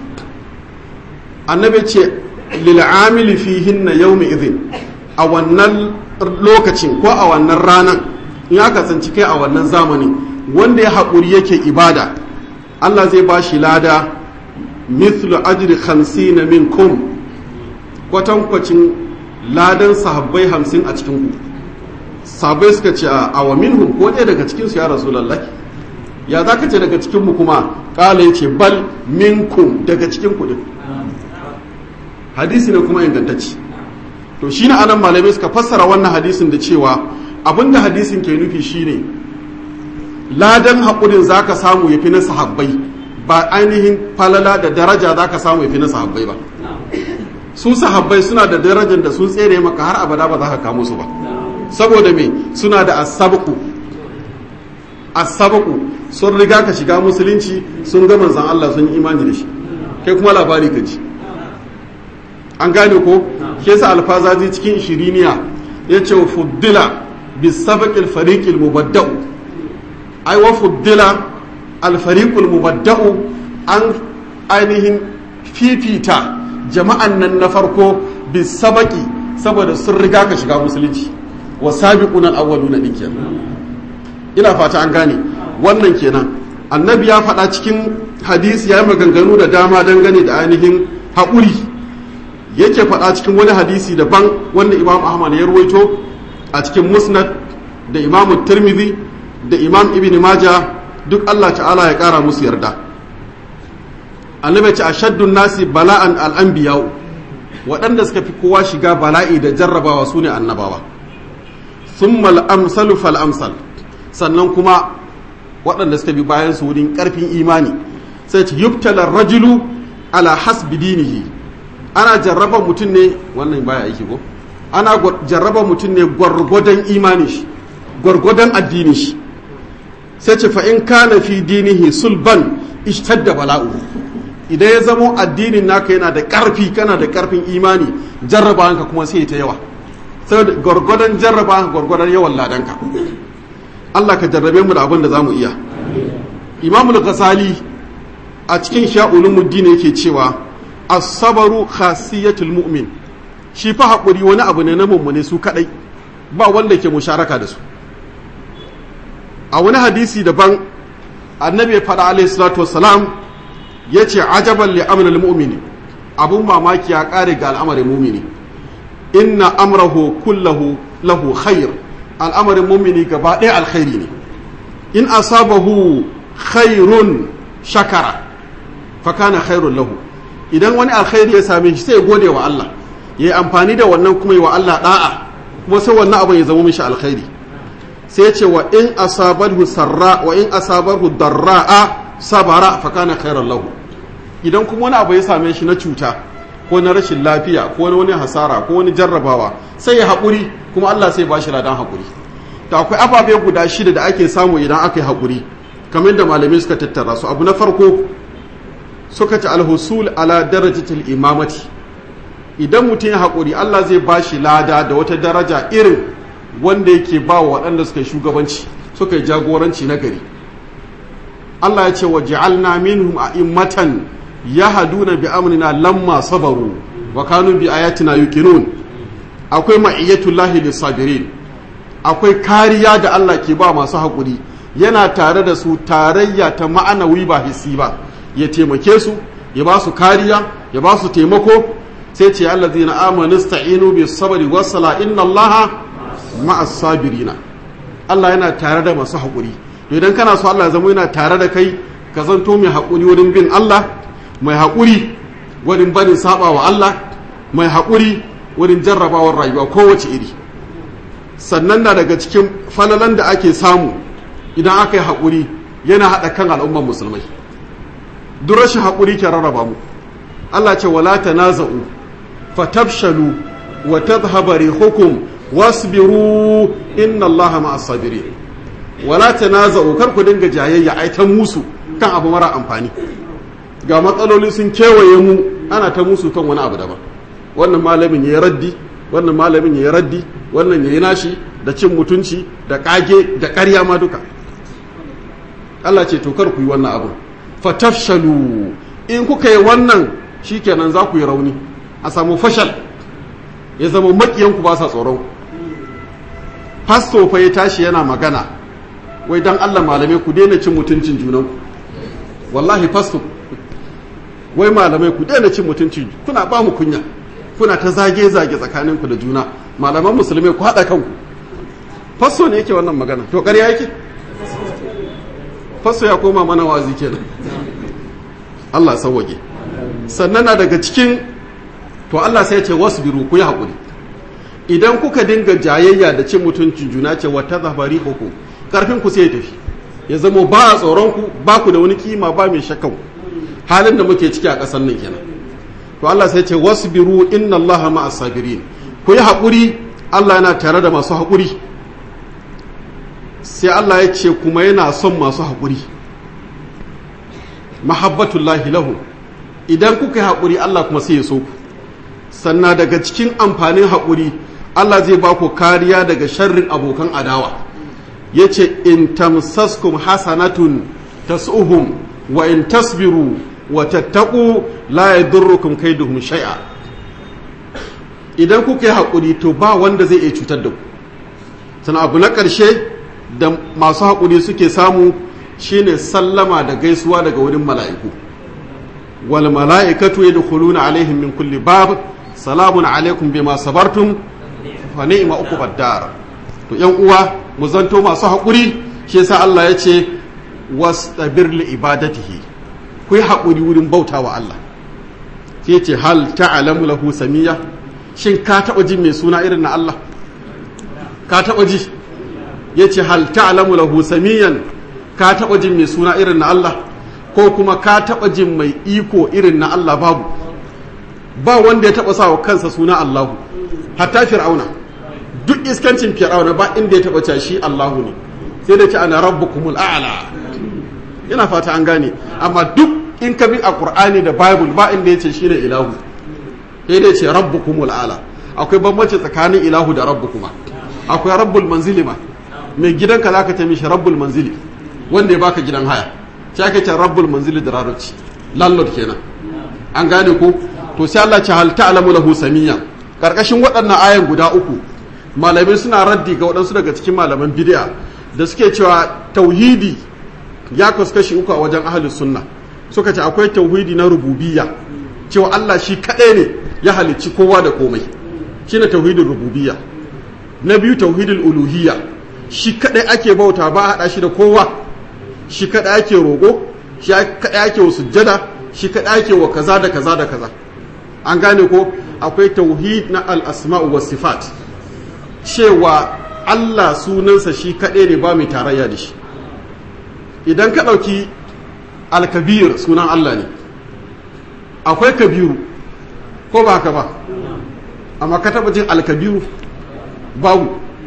annabi ce lil amili fihinna yawmi idhin a wannan lokacin ko a wannan ranan in aka tsanci kai a wannan zamani wanda ya haƙuri yake ibada Allah zai ba shi lada mithlu ajri khamsina minkum kwatankwacin ladan sahabbai hamsin a cikin ku sahabbai suka ce a wa minhum ko ɗaya daga cikin su ya rasulullahi ya za ka ce daga cikin mu kuma ƙala ya ce bal minkum daga cikin ku hadisi ne kuma ingantacci to shi ne anan malamai suka fassara wannan hadisin da cewa abinda hadisin ke nufi shine ladan haƙurin za ka samu ya fi na sahabbai ba ainihin falala da daraja za ka samu ya fi na sahabbai ba su sahabbai suna da darajar da sun tsere maka har abada ba za ka kamo su ba saboda me suna da asabaku asabaku sun riga ka shiga musulunci sun ga manzan Allah sun yi imani da shi kai kuma labari ka ji an gane ko ke sa alfazazi cikin shiriniya ya ce wa fuddila bisabaqil fariqil mubadda'u ai wa fuddila alfariqul mubadda'u an ainihin fifita jama'an nan na farko bisabaqi saboda sun riga ka shiga musulunci wa sabiquna al-awwaluna dinke ina fata an gane wannan kenan annabi ya faɗa cikin hadisi ya yi maganganu da dama dangane da ainihin haƙuri yake faɗa cikin wani hadisi daban wanda imam ahmad ya ruwaito a cikin musnad da imam tirmidhi da imam ibn maja duk allah ta'ala ya ƙara musu yarda annabi ce ashaddun nasi bala'an al'anbiya'u waɗanda suka fi kowa shiga bala'i da jarrabawa su ne annabawa thumma al-amsalu fal amsal sannan kuma waɗanda suka bi bayan su wurin ƙarfin imani sai ce yubtala rajulu ala hasbi dinihi ana jarraba mutum ne wannan baya aiki ko ana jarraba mutum ne gwargwadon imani shi gwargwadon addini shi sai ce fa in kana fi dinihi sulban ishtadda bala'u idan ya zamo addinin naka yana da karfi kana da karfin imani jarraba hanka kuma sai ta yawa saboda gwargwadon jarraba hanka gwargwadon yawan ladanka Allah ka jarrabe mu da abin da zamu iya Imamul Ghazali a cikin sha'ulumuddin yake cewa asabaru khasiyatul mu'min shi fa haƙuri wani abu ne na mummune su kadai ba wanda ke musharaka da su a wani hadisi daban annabi faɗa alaihi salatu wassalam ya ce ajaban li amril mu'mini abun mamaki ya ƙare ga al'amarin mumini inna amrahu kullahu lahu khair al'amarin mumini gaba ɗaya alkhairi ne in asabahu khairun shakara fa kana khairun lahu idan wani alkhairi ya same shi sai ya gode wa Allah ya yi amfani da wannan kuma yi wa Allah da'a kuma sai wannan abin ya zama mishi alkhairi sai ce wa in asabarhu sarra wa in asabarhu darra'a sabara fa kana khairan lahu idan kuma wani abu ya same shi na cuta ko na rashin lafiya ko na wani hasara ko wani jarrabawa sai ya haƙuri kuma Allah sai ba shi ladan haƙuri to akwai ababe guda shida da ake samu idan aka yi haƙuri kamar da malamai suka tattara su abu na farko suka ci alhusul ala darajatul imamati idan mutum ya haƙuri Allah zai ba shi lada da wata daraja irin wanda yake ba wa waɗanda suka yi shugabanci suka yi jagoranci na gari Allah ya ce wa ja'alna minhum a'immatan yahduna bi amrina lamma sabaru wa kanu bi ayatina yuqinun akwai ma'iyatullahi lis-sabirin akwai kariya da Allah ke ba masu haƙuri yana tare da su tarayya ta ma'anawi ba hissi ba ya taimake su ya ba su kariya ya ba su taimako sai ce allazina amanu sta'inu bis sabri was sala inna allaha ma'as sabirina Allah yana tare da masu haƙuri to idan kana so Allah ya zama yana tare da kai ka zanto mai haƙuri wurin bin Allah mai haƙuri wurin barin saba wa Allah mai haƙuri wurin jarrabawar rayuwa kowace iri sannan na daga cikin falalan da ake samu idan aka yi haƙuri yana haɗa kan al'ummar musulmai duk rashin haƙuri ke rarraba mu Allah ce wala tanaza'u fatabshalu wa tadhhabu rihukum wasbiru inna Allaha ma'as sabirin wala tanaza'u kar ku dinga jayayya ai ta musu kan abu mara amfani ga matsaloli sun kewaye mu ana ta musu kan wani abu daban wannan malamin yayi raddi wannan malamin yayi raddi wannan yayi nashi da cin mutunci da kage da ƙarya ma duka Allah ce to kar ku yi wannan abu fatafshalu in kuka yi wannan shikenan za ku yi rauni a samu fashal ya zama makiyanku ba sa tsoron fasto fa ya tashi yana magana wai dan Allah malamai ku daina cin mutuncin junanku wallahi fasto wai malamai ku daina cin mutuncin kuna ba mu kunya kuna ta zage zage tsakaninku da juna malaman musulmai ku haɗa kanku fasto ne yake wannan magana to ƙarya yake fasto ya koma mana wazi kenan Allah sauwage sannan na daga cikin to Allah sai ya ce wasu biru ku yi haƙuri idan kuka dinga jayayya da cin mutuncin juna ce wata zafari ku karfin ku sai ya tafi ya zama ba a tsoron ku ba ku da wani kima ba mai shakkan halin da muke ciki a ƙasar nan kenan to Allah sai ce wasu biru inna Allah ma sabirin ku yi haƙuri Allah yana tare da masu haƙuri sai Allah ya ce kuma yana son masu haƙuri mahabbatullahi lahu idan kuka yi haƙuri Allah kuma sai ya so ku sannan daga cikin amfanin haƙuri Allah zai ba ku kariya daga sharrin abokan adawa ya ce in tamsaskum hasanatun tas'uhum wa in tasbiru wa tattaku la yadurrukum kaiduhum shay'a idan kuka yi haƙuri to ba wanda zai iya cutar da ku sannan abu na ƙarshe da masu haƙuri suke samu shine sallama da gaisuwa daga wurin mala'iku wal mala'ikatu yadkhuluna alaihim min kulli bab salamun alaikum bima sabartum fa ni'ma uqbad dar to yan uwa mu zanto masu haƙuri shi yasa Allah ya ce wastabir li ibadatihi ku yi haƙuri wurin bautawa Allah sai ce hal ta'lamu lahu samiyya shin ka taɓa jin mai suna irin na Allah ka taɓa ji yace hal ta'lamu lahu samiyan ka taɓa jin mai suna irin na Allah ko kuma ka taɓa jin mai iko irin na Allah babu ba wanda ya taɓa sawa kansa suna Allahu hatta fir'auna duk iskancin fir'auna ba inda ya taɓa cewa shi Allahu ne sai da ce ana rabbukumul a'la ina fata an gane amma duk in ka bi a Qur'ani da Bible ba inda ya ce shine ilahu sai da ce rabbukumul a'la akwai bambanci tsakanin ilahu da rabbukuma akwai rabbul manzili ma mai gidanka zaka ce mishi rabbul manzili wanda ya baka gidan haya sai aka ce rabbul manzili da larabci landlord kenan an gane ko to sai Allah ce hal ta'lamu lahu samiyya karkashin waɗannan ayan guda uku malamai suna raddi ga waɗansu daga cikin malaman bid'a da suke cewa tauhidi ya kaskashi uku a wajen ahlus sunna suka ce akwai tauhidi na rububiyya cewa Allah shi kaɗai ne ya halicci kowa da komai shine tauhidin rububiyya na biyu tauhidul uluhiyya shi kaɗai ake bauta ba a haɗa shi da kowa shi kaɗai ake roƙo shi kaɗai ake wa sujjada shi kaɗai ake wa kaza da kaza da kaza an gane ko akwai tauhid na al'asma'u wa sifat cewa Allah sunansa shi kaɗai ne ba mai tarayya da shi idan ka ɗauki alkabir sunan Allah ne akwai kabiru ko ba haka ba amma ka taɓa jin alkabiru babu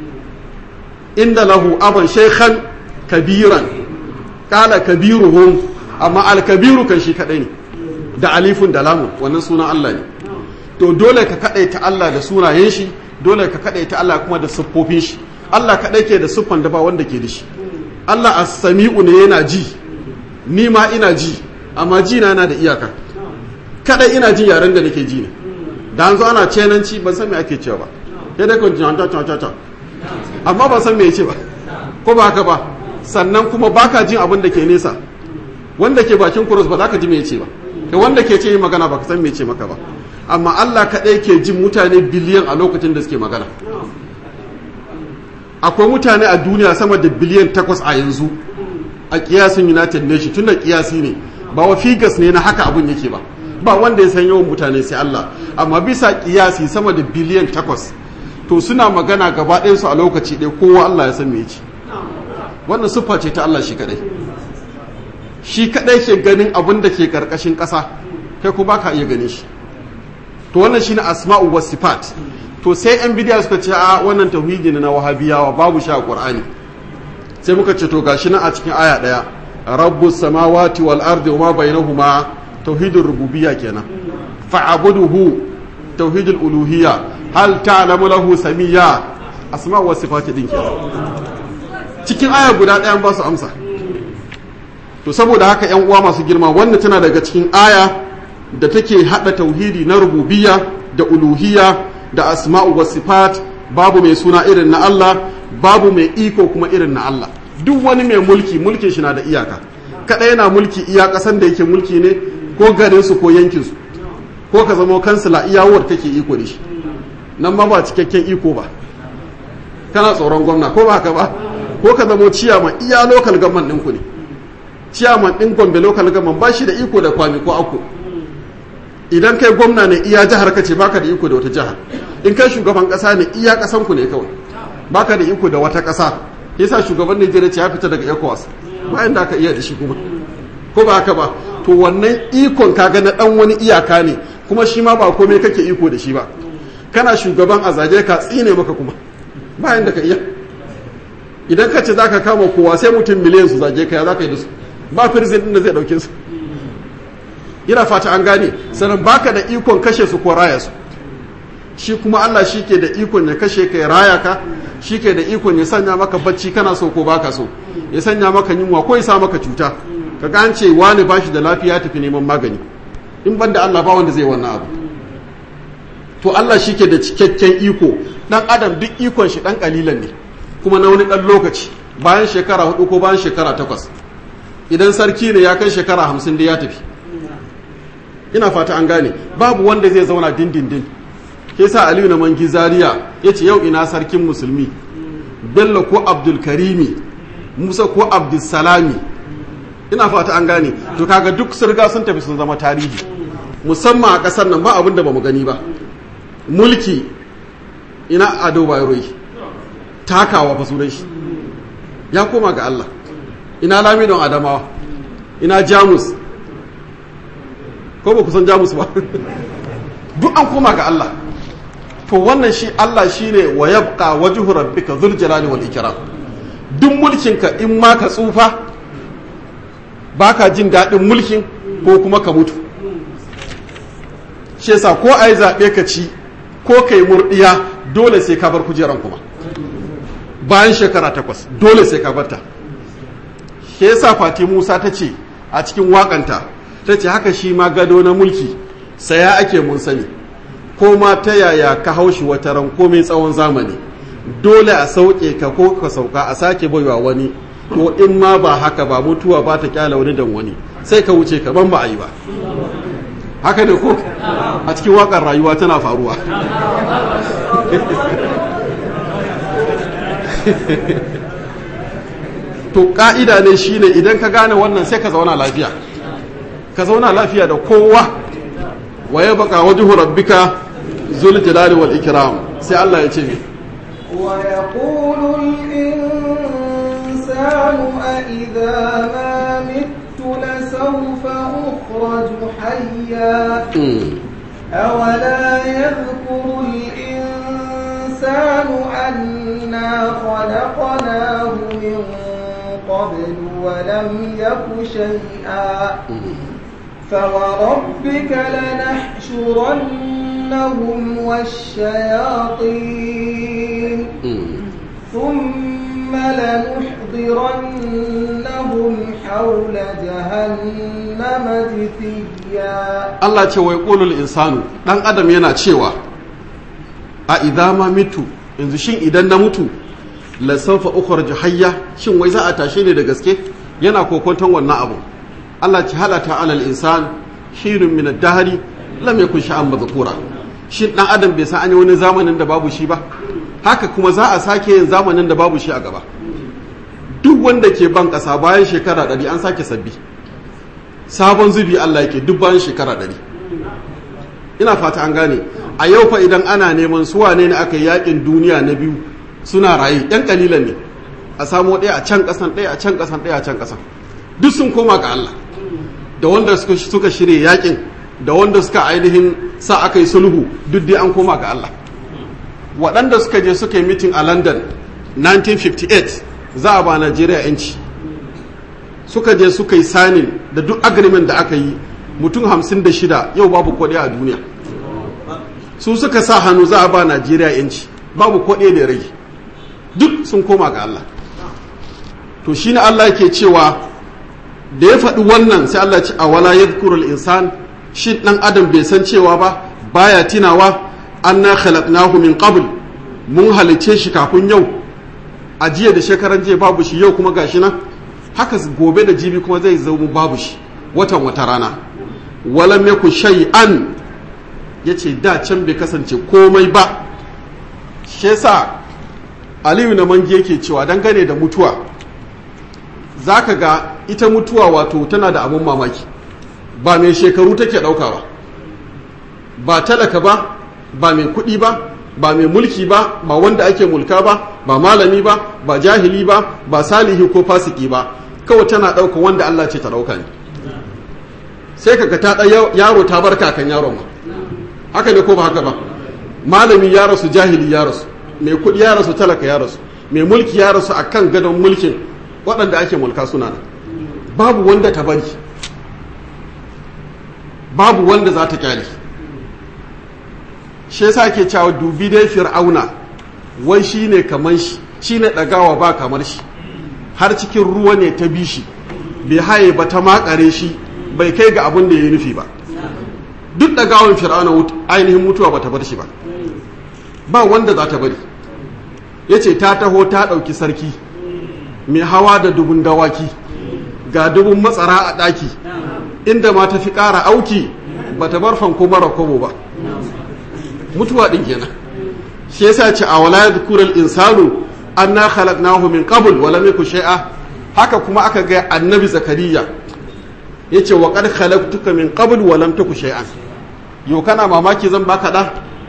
inda lahu aban shaykhan kabiran kala kabiruhum amma alkabiru kan shi kaɗai ne da alifun da lamun wannan sunan Allah ne to dole ka kaɗaita Allah da sunayen shi dole ka kaɗaita Allah kuma da siffofin shi Allah kaɗai ke da siffan da ba wanda ke da shi Allah as-sami'u ne yana ji ni ma ina ji amma ji na yana da iyaka kada ina jin yaren da nake ji ne da an zo ana cenanci ban san me ake cewa ba ya dai kun ta ta ta ta amma ban san me yace ba ko ba haka ba sannan kuma baka jin abin da ke nesa wanda ke bakin kurus ba za ka ji me yace ba kai wanda ke ce magana ba ka san me yace maka ba amma Allah kaɗai ke jin mutane biliyan a lokacin da suke magana akwai mutane a duniya sama da biliyan takwas a yanzu a kiyasin united nation tun da kiyasi ne ba wa figas ne na haka abun yake ba ba wanda ya san yawan mutane sai Allah amma bisa kiyasi sama da biliyan takwas to suna magana gaba ɗayansu a lokaci ɗaya kowa Allah ya san me yake wannan siffa ce ta Allah shi kadai shi kadai ke ganin abin da ke karkashin ƙasa kai ko baka iya ganin shi to wannan shine asma'u was sifat to sai yan bidiya suka ce a wannan tauhidi ne na wahabiyawa babu shi a qur'ani sai muka ce to gashi nan a cikin aya daya rabbus samawati wal ardi wa ma bainahuma tauhidur rububiyya kenan fa'buduhu tauhidul uluhiyya hal ta'lamu lahu samiyya asma'u was sifat din kenan cikin aya guda ɗayan ba su amsa to saboda haka yan uwa masu girma wannan tana daga cikin aya da take hada tauhidi na rububiyya da uluhiyya da asma'u was sifat babu mai suna irin na Allah babu mai iko kuma irin na Allah duk wani mai mulki mulkin shi na da iyaka kada yana mulki iya kasan da yake mulki ne ko garin su ko yankin su ko ka zama kansila iyawar kake iko da shi nan ma ba cikakken iko ba kana tsoron gwamna ko ba haka ba ko ka zama ciyaman iya local government ɗinku ne ciyaman ɗin gombe local government ba shi da iko da kwami ko ako idan kai gwamna ne iya jihar ka ce baka da iko da wata jihar in kai shugaban kasa ne iya kasan ku ne kawai baka da iko da wata kasa yasa shugaban Najeriya ce ya fita daga ECOWAS bayan da aka iya da shi kuma ko ba haka ba to wannan ikon kaga na dan wani iyaka ne kuma shi ma ba komai kake iko da shi ba kana shugaban a zage ka tsine maka kuma bayan da ka iya idan ka ce zaka kama kowa sai mutum miliyan su zage ka ya zaka yi da su ba firzin din da zai dauke su ina fata an gane sannan baka da ikon kashe su ko raya su shi kuma Allah shi ke da ikon ya kashe ka ya raya ka shi ke da ikon ya sanya maka bacci kana so ko baka so ya sanya maka yunwa ko ya sa maka cuta ka ga an ce wani ba shi da lafiya tafi neman magani in ban da Allah ba wanda zai wannan abu to Allah shi ke da cikakken iko dan adam duk ikon shi dan kalilan ne kuma na wani dan lokaci bayan shekara hudu ko bayan shekara takwas idan sarki ne ya kai shekara hamsin da ya tafi ina fata an gane babu wanda zai zauna dindindin ke sa aliyu na mangi zaria ya ce yau ina sarkin musulmi bello ko abdulkarimi musa ko abdulsalami ina fata an gane to kaga duk sirga sun tafi sun zama tarihi musamman a kasar nan ba abin da ba mu gani ba mulki ina ado bayaroi takawa fa sunan shi ya koma ga allah ina lamidon adamawa ina jamus ko ba ku san jamus ba duk an koma ga Allah to wannan shi Allah shine wa yabqa wajhu rabbika dhul jalali wal ikram duk mulkinka in ma ka tsufa baka jin daɗin mulkin ko kuma ka mutu shi yasa ko ai zaɓe ka ci ko kai murdiya dole sai ka bar kujeran kuma bayan shekara takwas dole sai ka barta shi yasa Fati Musa ta ce a cikin wakanta ta ce haka shi ma gado na mulki saya ake mun sani ko ma ta yaya ka haushi wata ran komai tsawon zamani dole a sauke ka ko ka sauka a sake baiwa wani ko in ma ba haka ba mutuwa ba ta kyala wani dan wani sai ka wuce ka ban ba a yi ba haka ne ko a cikin wakar rayuwa tana faruwa to ka'ida ne shine idan ka gane wannan sai ka zauna lafiya ka zauna lafiya da kowa wa ya baka wajhu rabbika zul jalali wal ikram sai Allah ya ce mi wa yaqulu al insanu a idha ma mittu la sawfa ukhraju hayya awala yadhkuru al insanu anna khalaqnahu min قبل ولم يك شيئا فوربك لنحشرنهم والشياطين ثم لنحضرنهم ولنحضرنهم حول جهنم جثيا Allah ce wai ƙulul insanu ɗan adam yana cewa a idza ma mitu yanzu shin idan na mutu la sawfa ukhraju hayya shin wai za a tashe ne da gaske yana kokonton wannan abu Allah ce halata alal insan hirun min ad-dahri lam yakun sha'an madhkura shin ɗan adam bai san an yi wani zamanin da babu shi ba haka kuma za a sake yin zamanin da babu shi a gaba duk wanda ke ban ƙasa bayan shekara ɗari an sake sabbi sabon zubi Allah yake duk bayan shekara ɗari ina fata an gane a yau fa idan ana neman su wane ne aka yakin duniya na biyu suna raye yan kalilan ne a samo ɗaya a can ƙasan ɗaya a can ƙasan ɗaya a can ƙasan duk sun koma ga Allah da wanda suka, suka shirya yakin da wanda suka ainihin sa aka yi sulhu duk dai an koma ga Allah waɗanda suka je suka yi mitin a London 1958 za a ba Najeriya 'yanci suka je suka yi sanin da duk agreement da aka yi mutum hamsin da shida yau babu kwaɗe a duniya su suka sa hannu za a ba najeriya yanci babu kwaɗe da rage duk sun koma ga allah to shi ne allah ke cewa da ya faɗi wannan sai allah ce a wala ya insan shi ɗan adam bai san cewa ba baya tinawa an na khalaqnahu min qabl mun halice shi kafin yau a jiya da shekaran jiya babu shi yau kuma gashi nan haka gobe da jibi kuma zai zama babu shi watan wata rana walam yaku shay'an yace da can bai kasance komai ba shi yasa Aliyu na mangi yake cewa dangane da mutuwa zaka ga ita mutuwa wato tana da abun mamaki ba mai shekaru take dauka ba ba talaka ba ba mai kuɗi ba ba mai mulki ba ba wanda ake mulka ba ba malami ba ba jahili ba ba salihi ko fasiki ba kawai tana ɗauka wanda Allah ce ta ɗauka ne sai kaga ta ɗaya yaro ta bar kakan yaron ma haka ne ko ba haka ba malami ya rasu jahili ya rasu mai kuɗi ya rasu talaka ya rasu mai mulki ya rasu akan gadon mulkin waɗanda ake mulka suna nan babu wanda ta bari babu wanda za ta kyale shi yasa ke cewa dubi dai fir'auna wai shine kaman shi shine ɗagawa ba kamar shi har cikin ruwa ne ta bi shi bai haye ba ta makare shi bai kai ga abin da ya nufi ba duk da gawon fir'auna ainihin mutuwa ba ta bar shi ba ba wanda za ta bari ya ce ta taho ta ɗauki sarki mai hawa da dubun dawaki ga dubun matsara a ɗaki inda ma ta fi ƙara auki ba ta bar fanko mara kobo ba mutuwa ɗin kenan shi yasa ce a wala yadhkurul insanu anna khalaqnahu min qabl wa lam yakun shay'a haka kuma aka ga annabi zakariya yace wa qad khalaqtuka min qabl wa lam taku shay'an yau kana mamaki zan baka da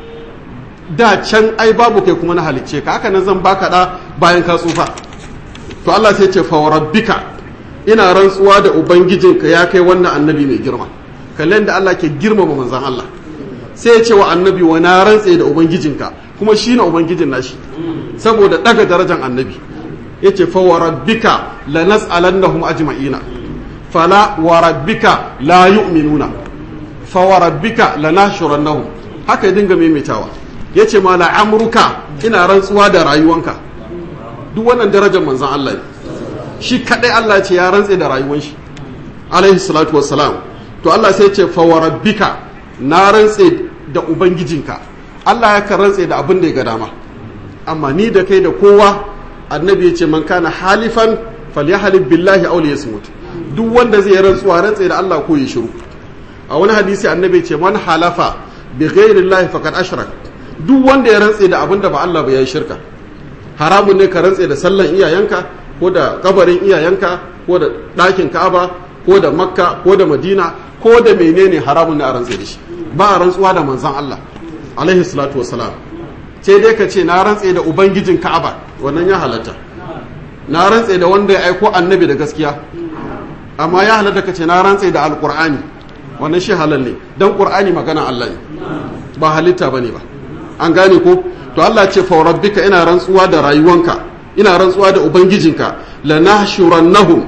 da can ai babu kai kuma na halicce ka haka nan zan baka da bayan ka tsufa to Allah sai ce fa rabbika ina rantsuwa da ubangijinka ya kai wannan annabi mai girma kallon da Allah ke girmama manzon Allah sai ya ce wa annabi wa na rantse da ubangijinka kuma shi na ubangijin nashi saboda daga darajar annabi ya ce fa wa rabbika la nas'alannahum ajma'ina fala wa rabbika la yu'minuna fa wa rabbika la nashurannahum haka ya dinga maimaitawa ya ce ma la amruka ina rantsuwa da rayuwanka duk wannan darajar manzon Allah ne shi kadai Allah ce ya rantse da rayuwan shi alaihi salatu wassalam to Allah sai ce fa wa rabbika na rantse da ubangijinka Allah ya kan rantse da abin da ya ga dama amma ni da kai da kowa annabi ya ce man kana halifan falyahlib billahi aw liyasmut duk wanda zai rantsuwa rantse da Allah ko ya shiru a wani hadisi annabi ya ce man halafa bi ghairi llahi faqad ashrak duk wanda ya rantse da abin da ba Allah ba ya shirka haramun ne ka rantse da sallan iyayenka ko da kabarin iyayenka ko da ɗakin Ka'aba ko da Makka ko da Madina ko da menene haramun ne a rantse da shi ba a rantsuwa da manzon Allah alaihi salatu wassalam ce dai ka ce na rantse da ubangijin Ka'aba wannan ya halatta na rantse da wanda ya aiko annabi da gaskiya amma ya halatta ka ce na rantse da alqur'ani wannan shi halal ne dan qur'ani magana Allah ne ba halitta bane ba an gane ko to Allah ce fa rabbika ina rantsuwa da rayuwanka ina rantsuwa da ubangijinka lanahshurannahum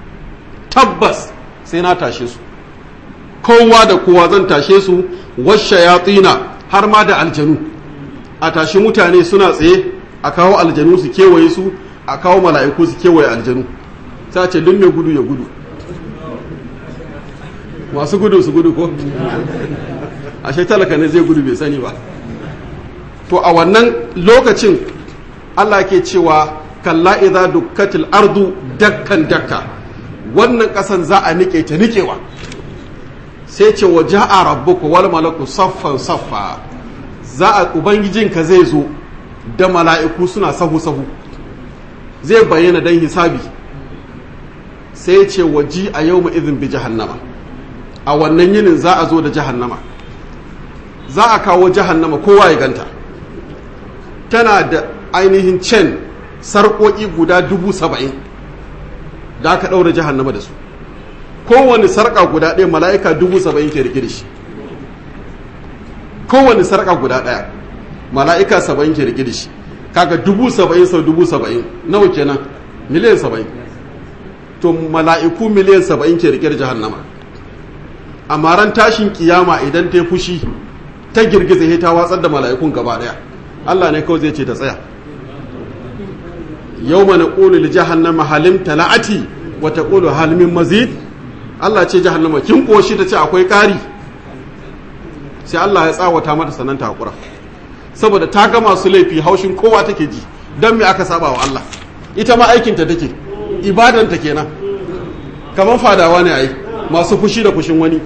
tabbas sai na tashe su kowa da kowa zan tashe su washayatina har ma da aljanu a tashi mutane suna tsaye a kawo aljanu su kewaye su a kawo mala'iku su kewaye aljanu sai ce duk mai gudu ya gudu masu gudu su gudu ko ashe talaka ne zai gudu bai sani ba to a wannan lokacin Allah ke cewa kalla idza dukkatil ardu dakkan dakka wannan kasan za a nike ta nikewa sai ce wa ja'a rabbuka wal malaku saffan saffa za a ubangijinka zai zo da mala'iku suna sahu sahu zai bayyana dan hisabi sai ce waji a yau izin bi jahannama a wannan yinin za a zo da jahannama za a kawo jahannama kowa ya ganta tana da ainihin cen sarƙoƙi guda dubu saba'in da aka ɗaura jahannama da su kowane sarƙa guda ɗaya mala'ika dubu saba'in ke rike da shi kowane sarƙa guda ɗaya mala'ika saba'in ke rike da shi kaga dubu saba'in sau dubu saba'in nawa kenan miliyan saba'in to mala'iku miliyan saba'in ke rike da jahannama amma ran tashin kiyama idan ta fushi ta girgiza ya ta watsar da mala'ikun gaba daya Allah ne kawai zai ce ta tsaya yau mana ƙulu li jahannama halim tala'ati wa ta ƙulu halimin mazid Allah ce jahannama kin ƙoshi ta ce akwai ƙari sai Allah ya tsawata mata sanan ta haƙura saboda ta ga masu laifi haushin kowa take ji don me aka saba wa Allah ita ma aikinta take ibadanta kenan kamar fadawa ne ai masu fushi da fushin wani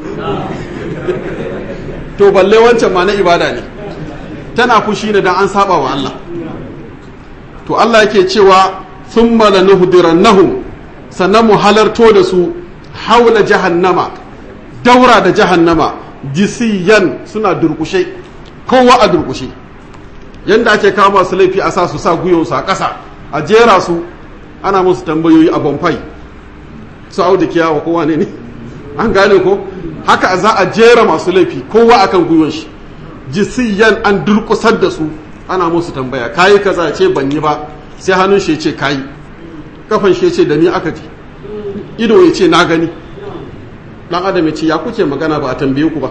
to balle wancan ma na ibada ne tana fushi ne dan an saba wa Allah to Allah yake cewa thumma lanuhdirannahum sannan mu halarto da su haula jahannama daura da jahannama jisiyan suna durkushe kowa a durkushe yanda ake kama su laifi a sa su sa guyonsu a ƙasa a jera su ana musu tambayoyi a bonfai su auda kiyawa kowa ne ne an gane ko haka za a jera masu laifi kowa akan gwiwon shi jisiyan an durkusar da su ana musu tambaya kayi kaza ce ban yi ba sai hannun shi ce kayi kafan shi ce da ni aka ji ido ya ce na gani dan adam ya ce ya kuke magana ba a tambaye ku ba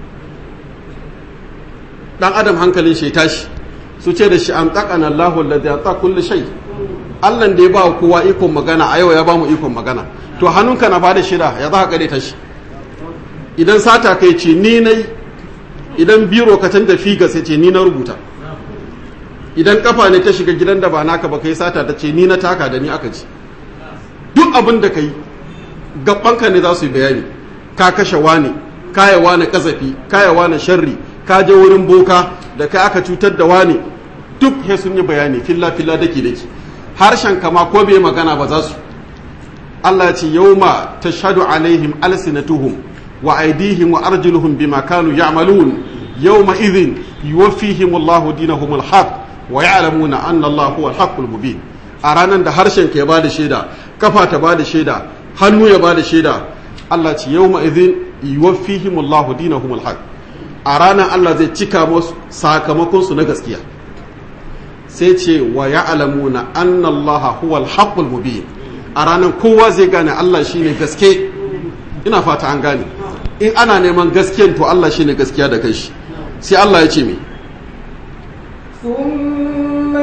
dan adam hankalin shi tashi su ce da shi an taqana Allahu alladhi ata kulli shay Allah da ya ba kowa ikon magana a yau ya ba mu ikon magana to hannunka na bada shida ya za ka ta shi idan sata kai ce ni nai idan biro ka canza figa sai ce ni na rubuta idan kafa ne ta shiga gidan da ba naka ba kai sata ta ce ni na taka da ni aka ci duk abin da kai gabanka ne za su yi bayani ka kashe wane kaya wane kazafi kaya wane sharri ka je wurin boka da kai aka cutar da wane duk sai sun yi bayani filla filla daki daki harshen kama ko bai magana ba za su Allah ya ce yauma tashhadu alaihim alsinatuhum wa aydihim wa arjuluhum bima kanu ya'malun yawma idhin yuwaffihim Allahu dinahum alhaq wa ya'lamuna anna Allah huwa alhaqqul mubin a ranar da harshen ka ya bada shaida kafa ta bada shaida hannu ya bada shaida Allah ce yawma idhin yuwaffihim Allahu dinahum alhaq a ranar Allah zai cika musu sakamakon su na gaskiya sai ce wa ya'lamuna anna Allah huwa alhaqqul mubin a ranar kowa zai gane Allah shine gaske ina fata an gane in ana neman gaskiyan to Allah shine gaskiya da kai shi sai Allah ya ce me ثم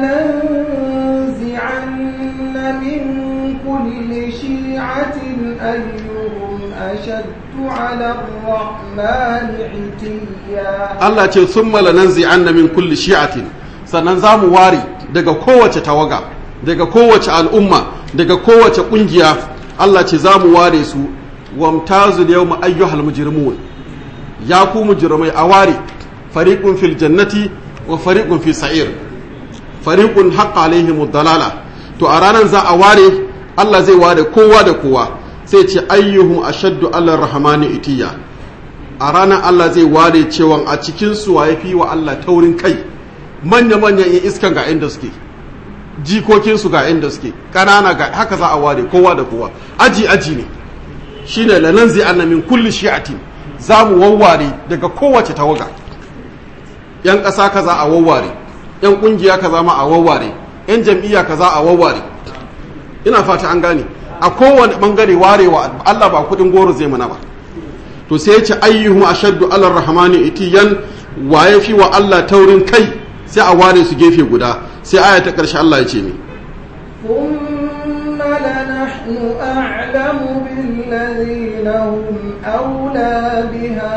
لننزعن من كل شيعة أيهم أشد على الرحمن عتيا Allah ce thumma lananzi'anna min kulli shi'atin sannan za mu ware daga kowace tawaga daga kowace al'umma daga kowace kungiya Allah ce za mu ware su wamtazul yawma ayyuhal mujrimun ya ku mujrimai a ware fariqun fil jannati wa fariqun fi sa'ir fariqun haqqa alaihim dalala to a ranar za a ware Allah zai ware kowa da kowa sai ce ayyuhum ashaddu ala rahmani itiya a ranar Allah zai ware cewa a cikin su waye fi wa Allah taurin kai manya manya in iskan ga inda suke jikokin su ga inda suke kanana ga haka za a ware kowa da kowa aji aji ne shine lananzi anna min kulli shi'atin za mu wawware daga kowace tawaga yan ƙasa kaza a wawware yan ƙungiya kaza ma a wawware yan jam'iyya kaza a wawware ina fata an gane a kowane bangare warewa Allah ba kudin goro zai mana ba to sai ya ce ayyuhum ashaddu ala rahmani itiyan wa yafi wa Allah taurin kai sai a ware su gefe guda sai aya ta karshe Allah ya ce mi ثم لنحن أعلم بالذين هم أولى بها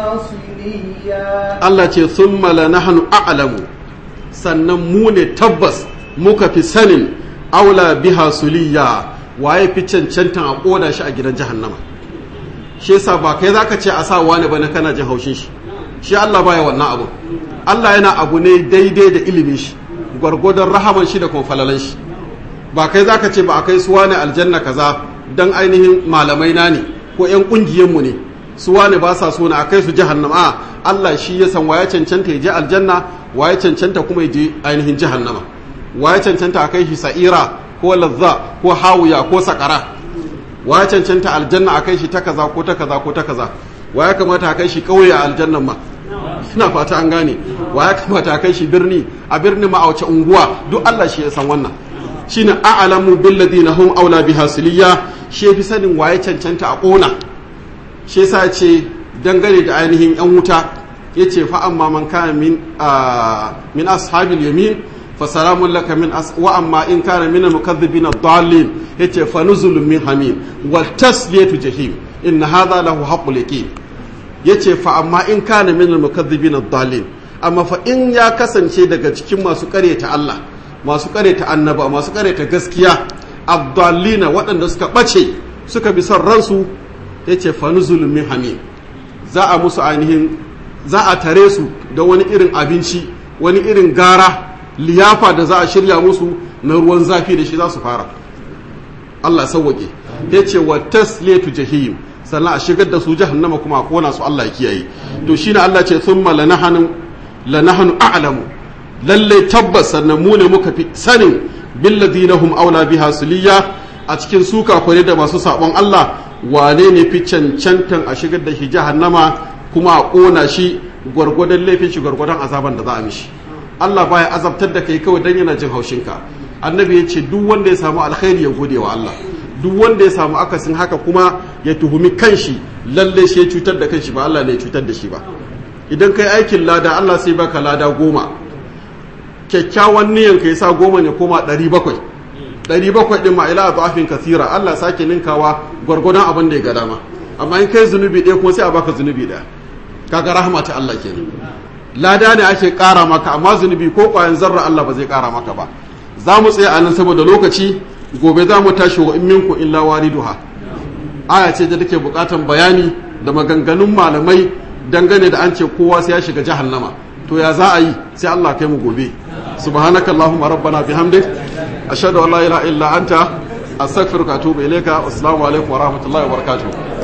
صليا Allah ce thumma la nahnu a'lamu sannan mu ne tabbas muka fi sanin aula biha suliya waye fi cancantan a koda shi a gidan jahannama shi yasa ba kai zaka ce a sa wani bane kana jin haushin shi shi Allah baya wannan abu Allah yana abu ne daidai da ilimin shi gwargwadon rahaman shi da kuma falalan shi ba kai zaka ce ba a kai su wani aljanna kaza dan ainihin malamai na ne ko yan kungiyen mu ne su wani ba sa so na a kai su jahannama a Allah shi ya san waye cancanta ya je aljanna waye cancanta kuma ya je ainihin jahannama waye cancanta a kai shi sa'ira ko lazza ko hawiya ko sakara waye cancanta aljanna a kai shi ta kaza ko ta kaza ko ta kaza waye kamata a kai shi kauye a aljannan ma ina fata an gane waye kamata a kai shi birni a birni ma a wace unguwa duk Allah shi ya san wannan shine a'lamu bil ladina hum aula biha siliya shi fi sanin waye cancanta a kona shi yasa ce dangane da ainihin yan wuta yace fa amma man kana min min ashabil yamin fa salamun laka min as wa amma in kana min al-mukaththibin ad-dallin yace fa nuzulun min hamim wal tasliyatu jahim in hadha lahu haqqul yaqin yace fa amma in kana min al-mukaththibin ad-dallin amma fa in ya kasance daga cikin masu karyata Allah masu karyata annaba masu karyata gaskiya ad-dallina waɗanda suka bace suka bi son ransu yace fa nuzulun min hamim za a musu ainihin za a tare su da wani irin abinci wani irin gara liyafa da za a shirya musu na ruwan zafi da shi za su fara Allah sauwaƙe ya ce wa tasletu jahim sannan a shigar da su jahannama kuma a kona su Allah ya kiyaye to shine Allah ce thumma lanahanu lanahanu a'lamu lalle tabbas sannan mu ne muka fi sanin billadina hum aula biha suliya a cikin su kafare da masu sabon Allah wane ne fi cancantan a shigar da shi jahannama kuma a ƙona shi gwargwadon laifin shi gwargwadon azaban da za a mishi Allah baya azabtar da kai kawai dan yana jin haushinka annabi ya ce duk wanda ya samu alkhairi ya gode wa Allah duk wanda ya samu akasin haka kuma ya tuhumi kanshi lalle shi ya cutar da kanshi ba Allah ne ya cutar da shi ba idan kai aikin lada Allah sai baka lada goma kyakkyawan niyan ka sa goma ne koma ɗari bakwai ɗari bakwai ɗin ma ila zafin kasira Allah sake ninkawa gwargwadon abin da ya ga dama amma in kai zunubi ɗaya kuma sai a baka zunubi ɗaya kaga rahama ta Allah kenan lada ne ake ƙara maka amma zunubi ko ƙwayan zarra Allah ba zai ƙara maka ba za mu tsaya a nan saboda lokaci gobe za mu tashi wa in minku illa wariduha aya ce da take buƙatan bayani da maganganun malamai dangane da an ce kowa sai ya shiga jahannama to ya za a yi sai Allah kai mu gobe subhanakallahumma rabbana bihamdik ashhadu an la ilaha illa anta astaghfiruka wa atubu ilayka assalamu alaikum wa rahmatullahi wa barakatuh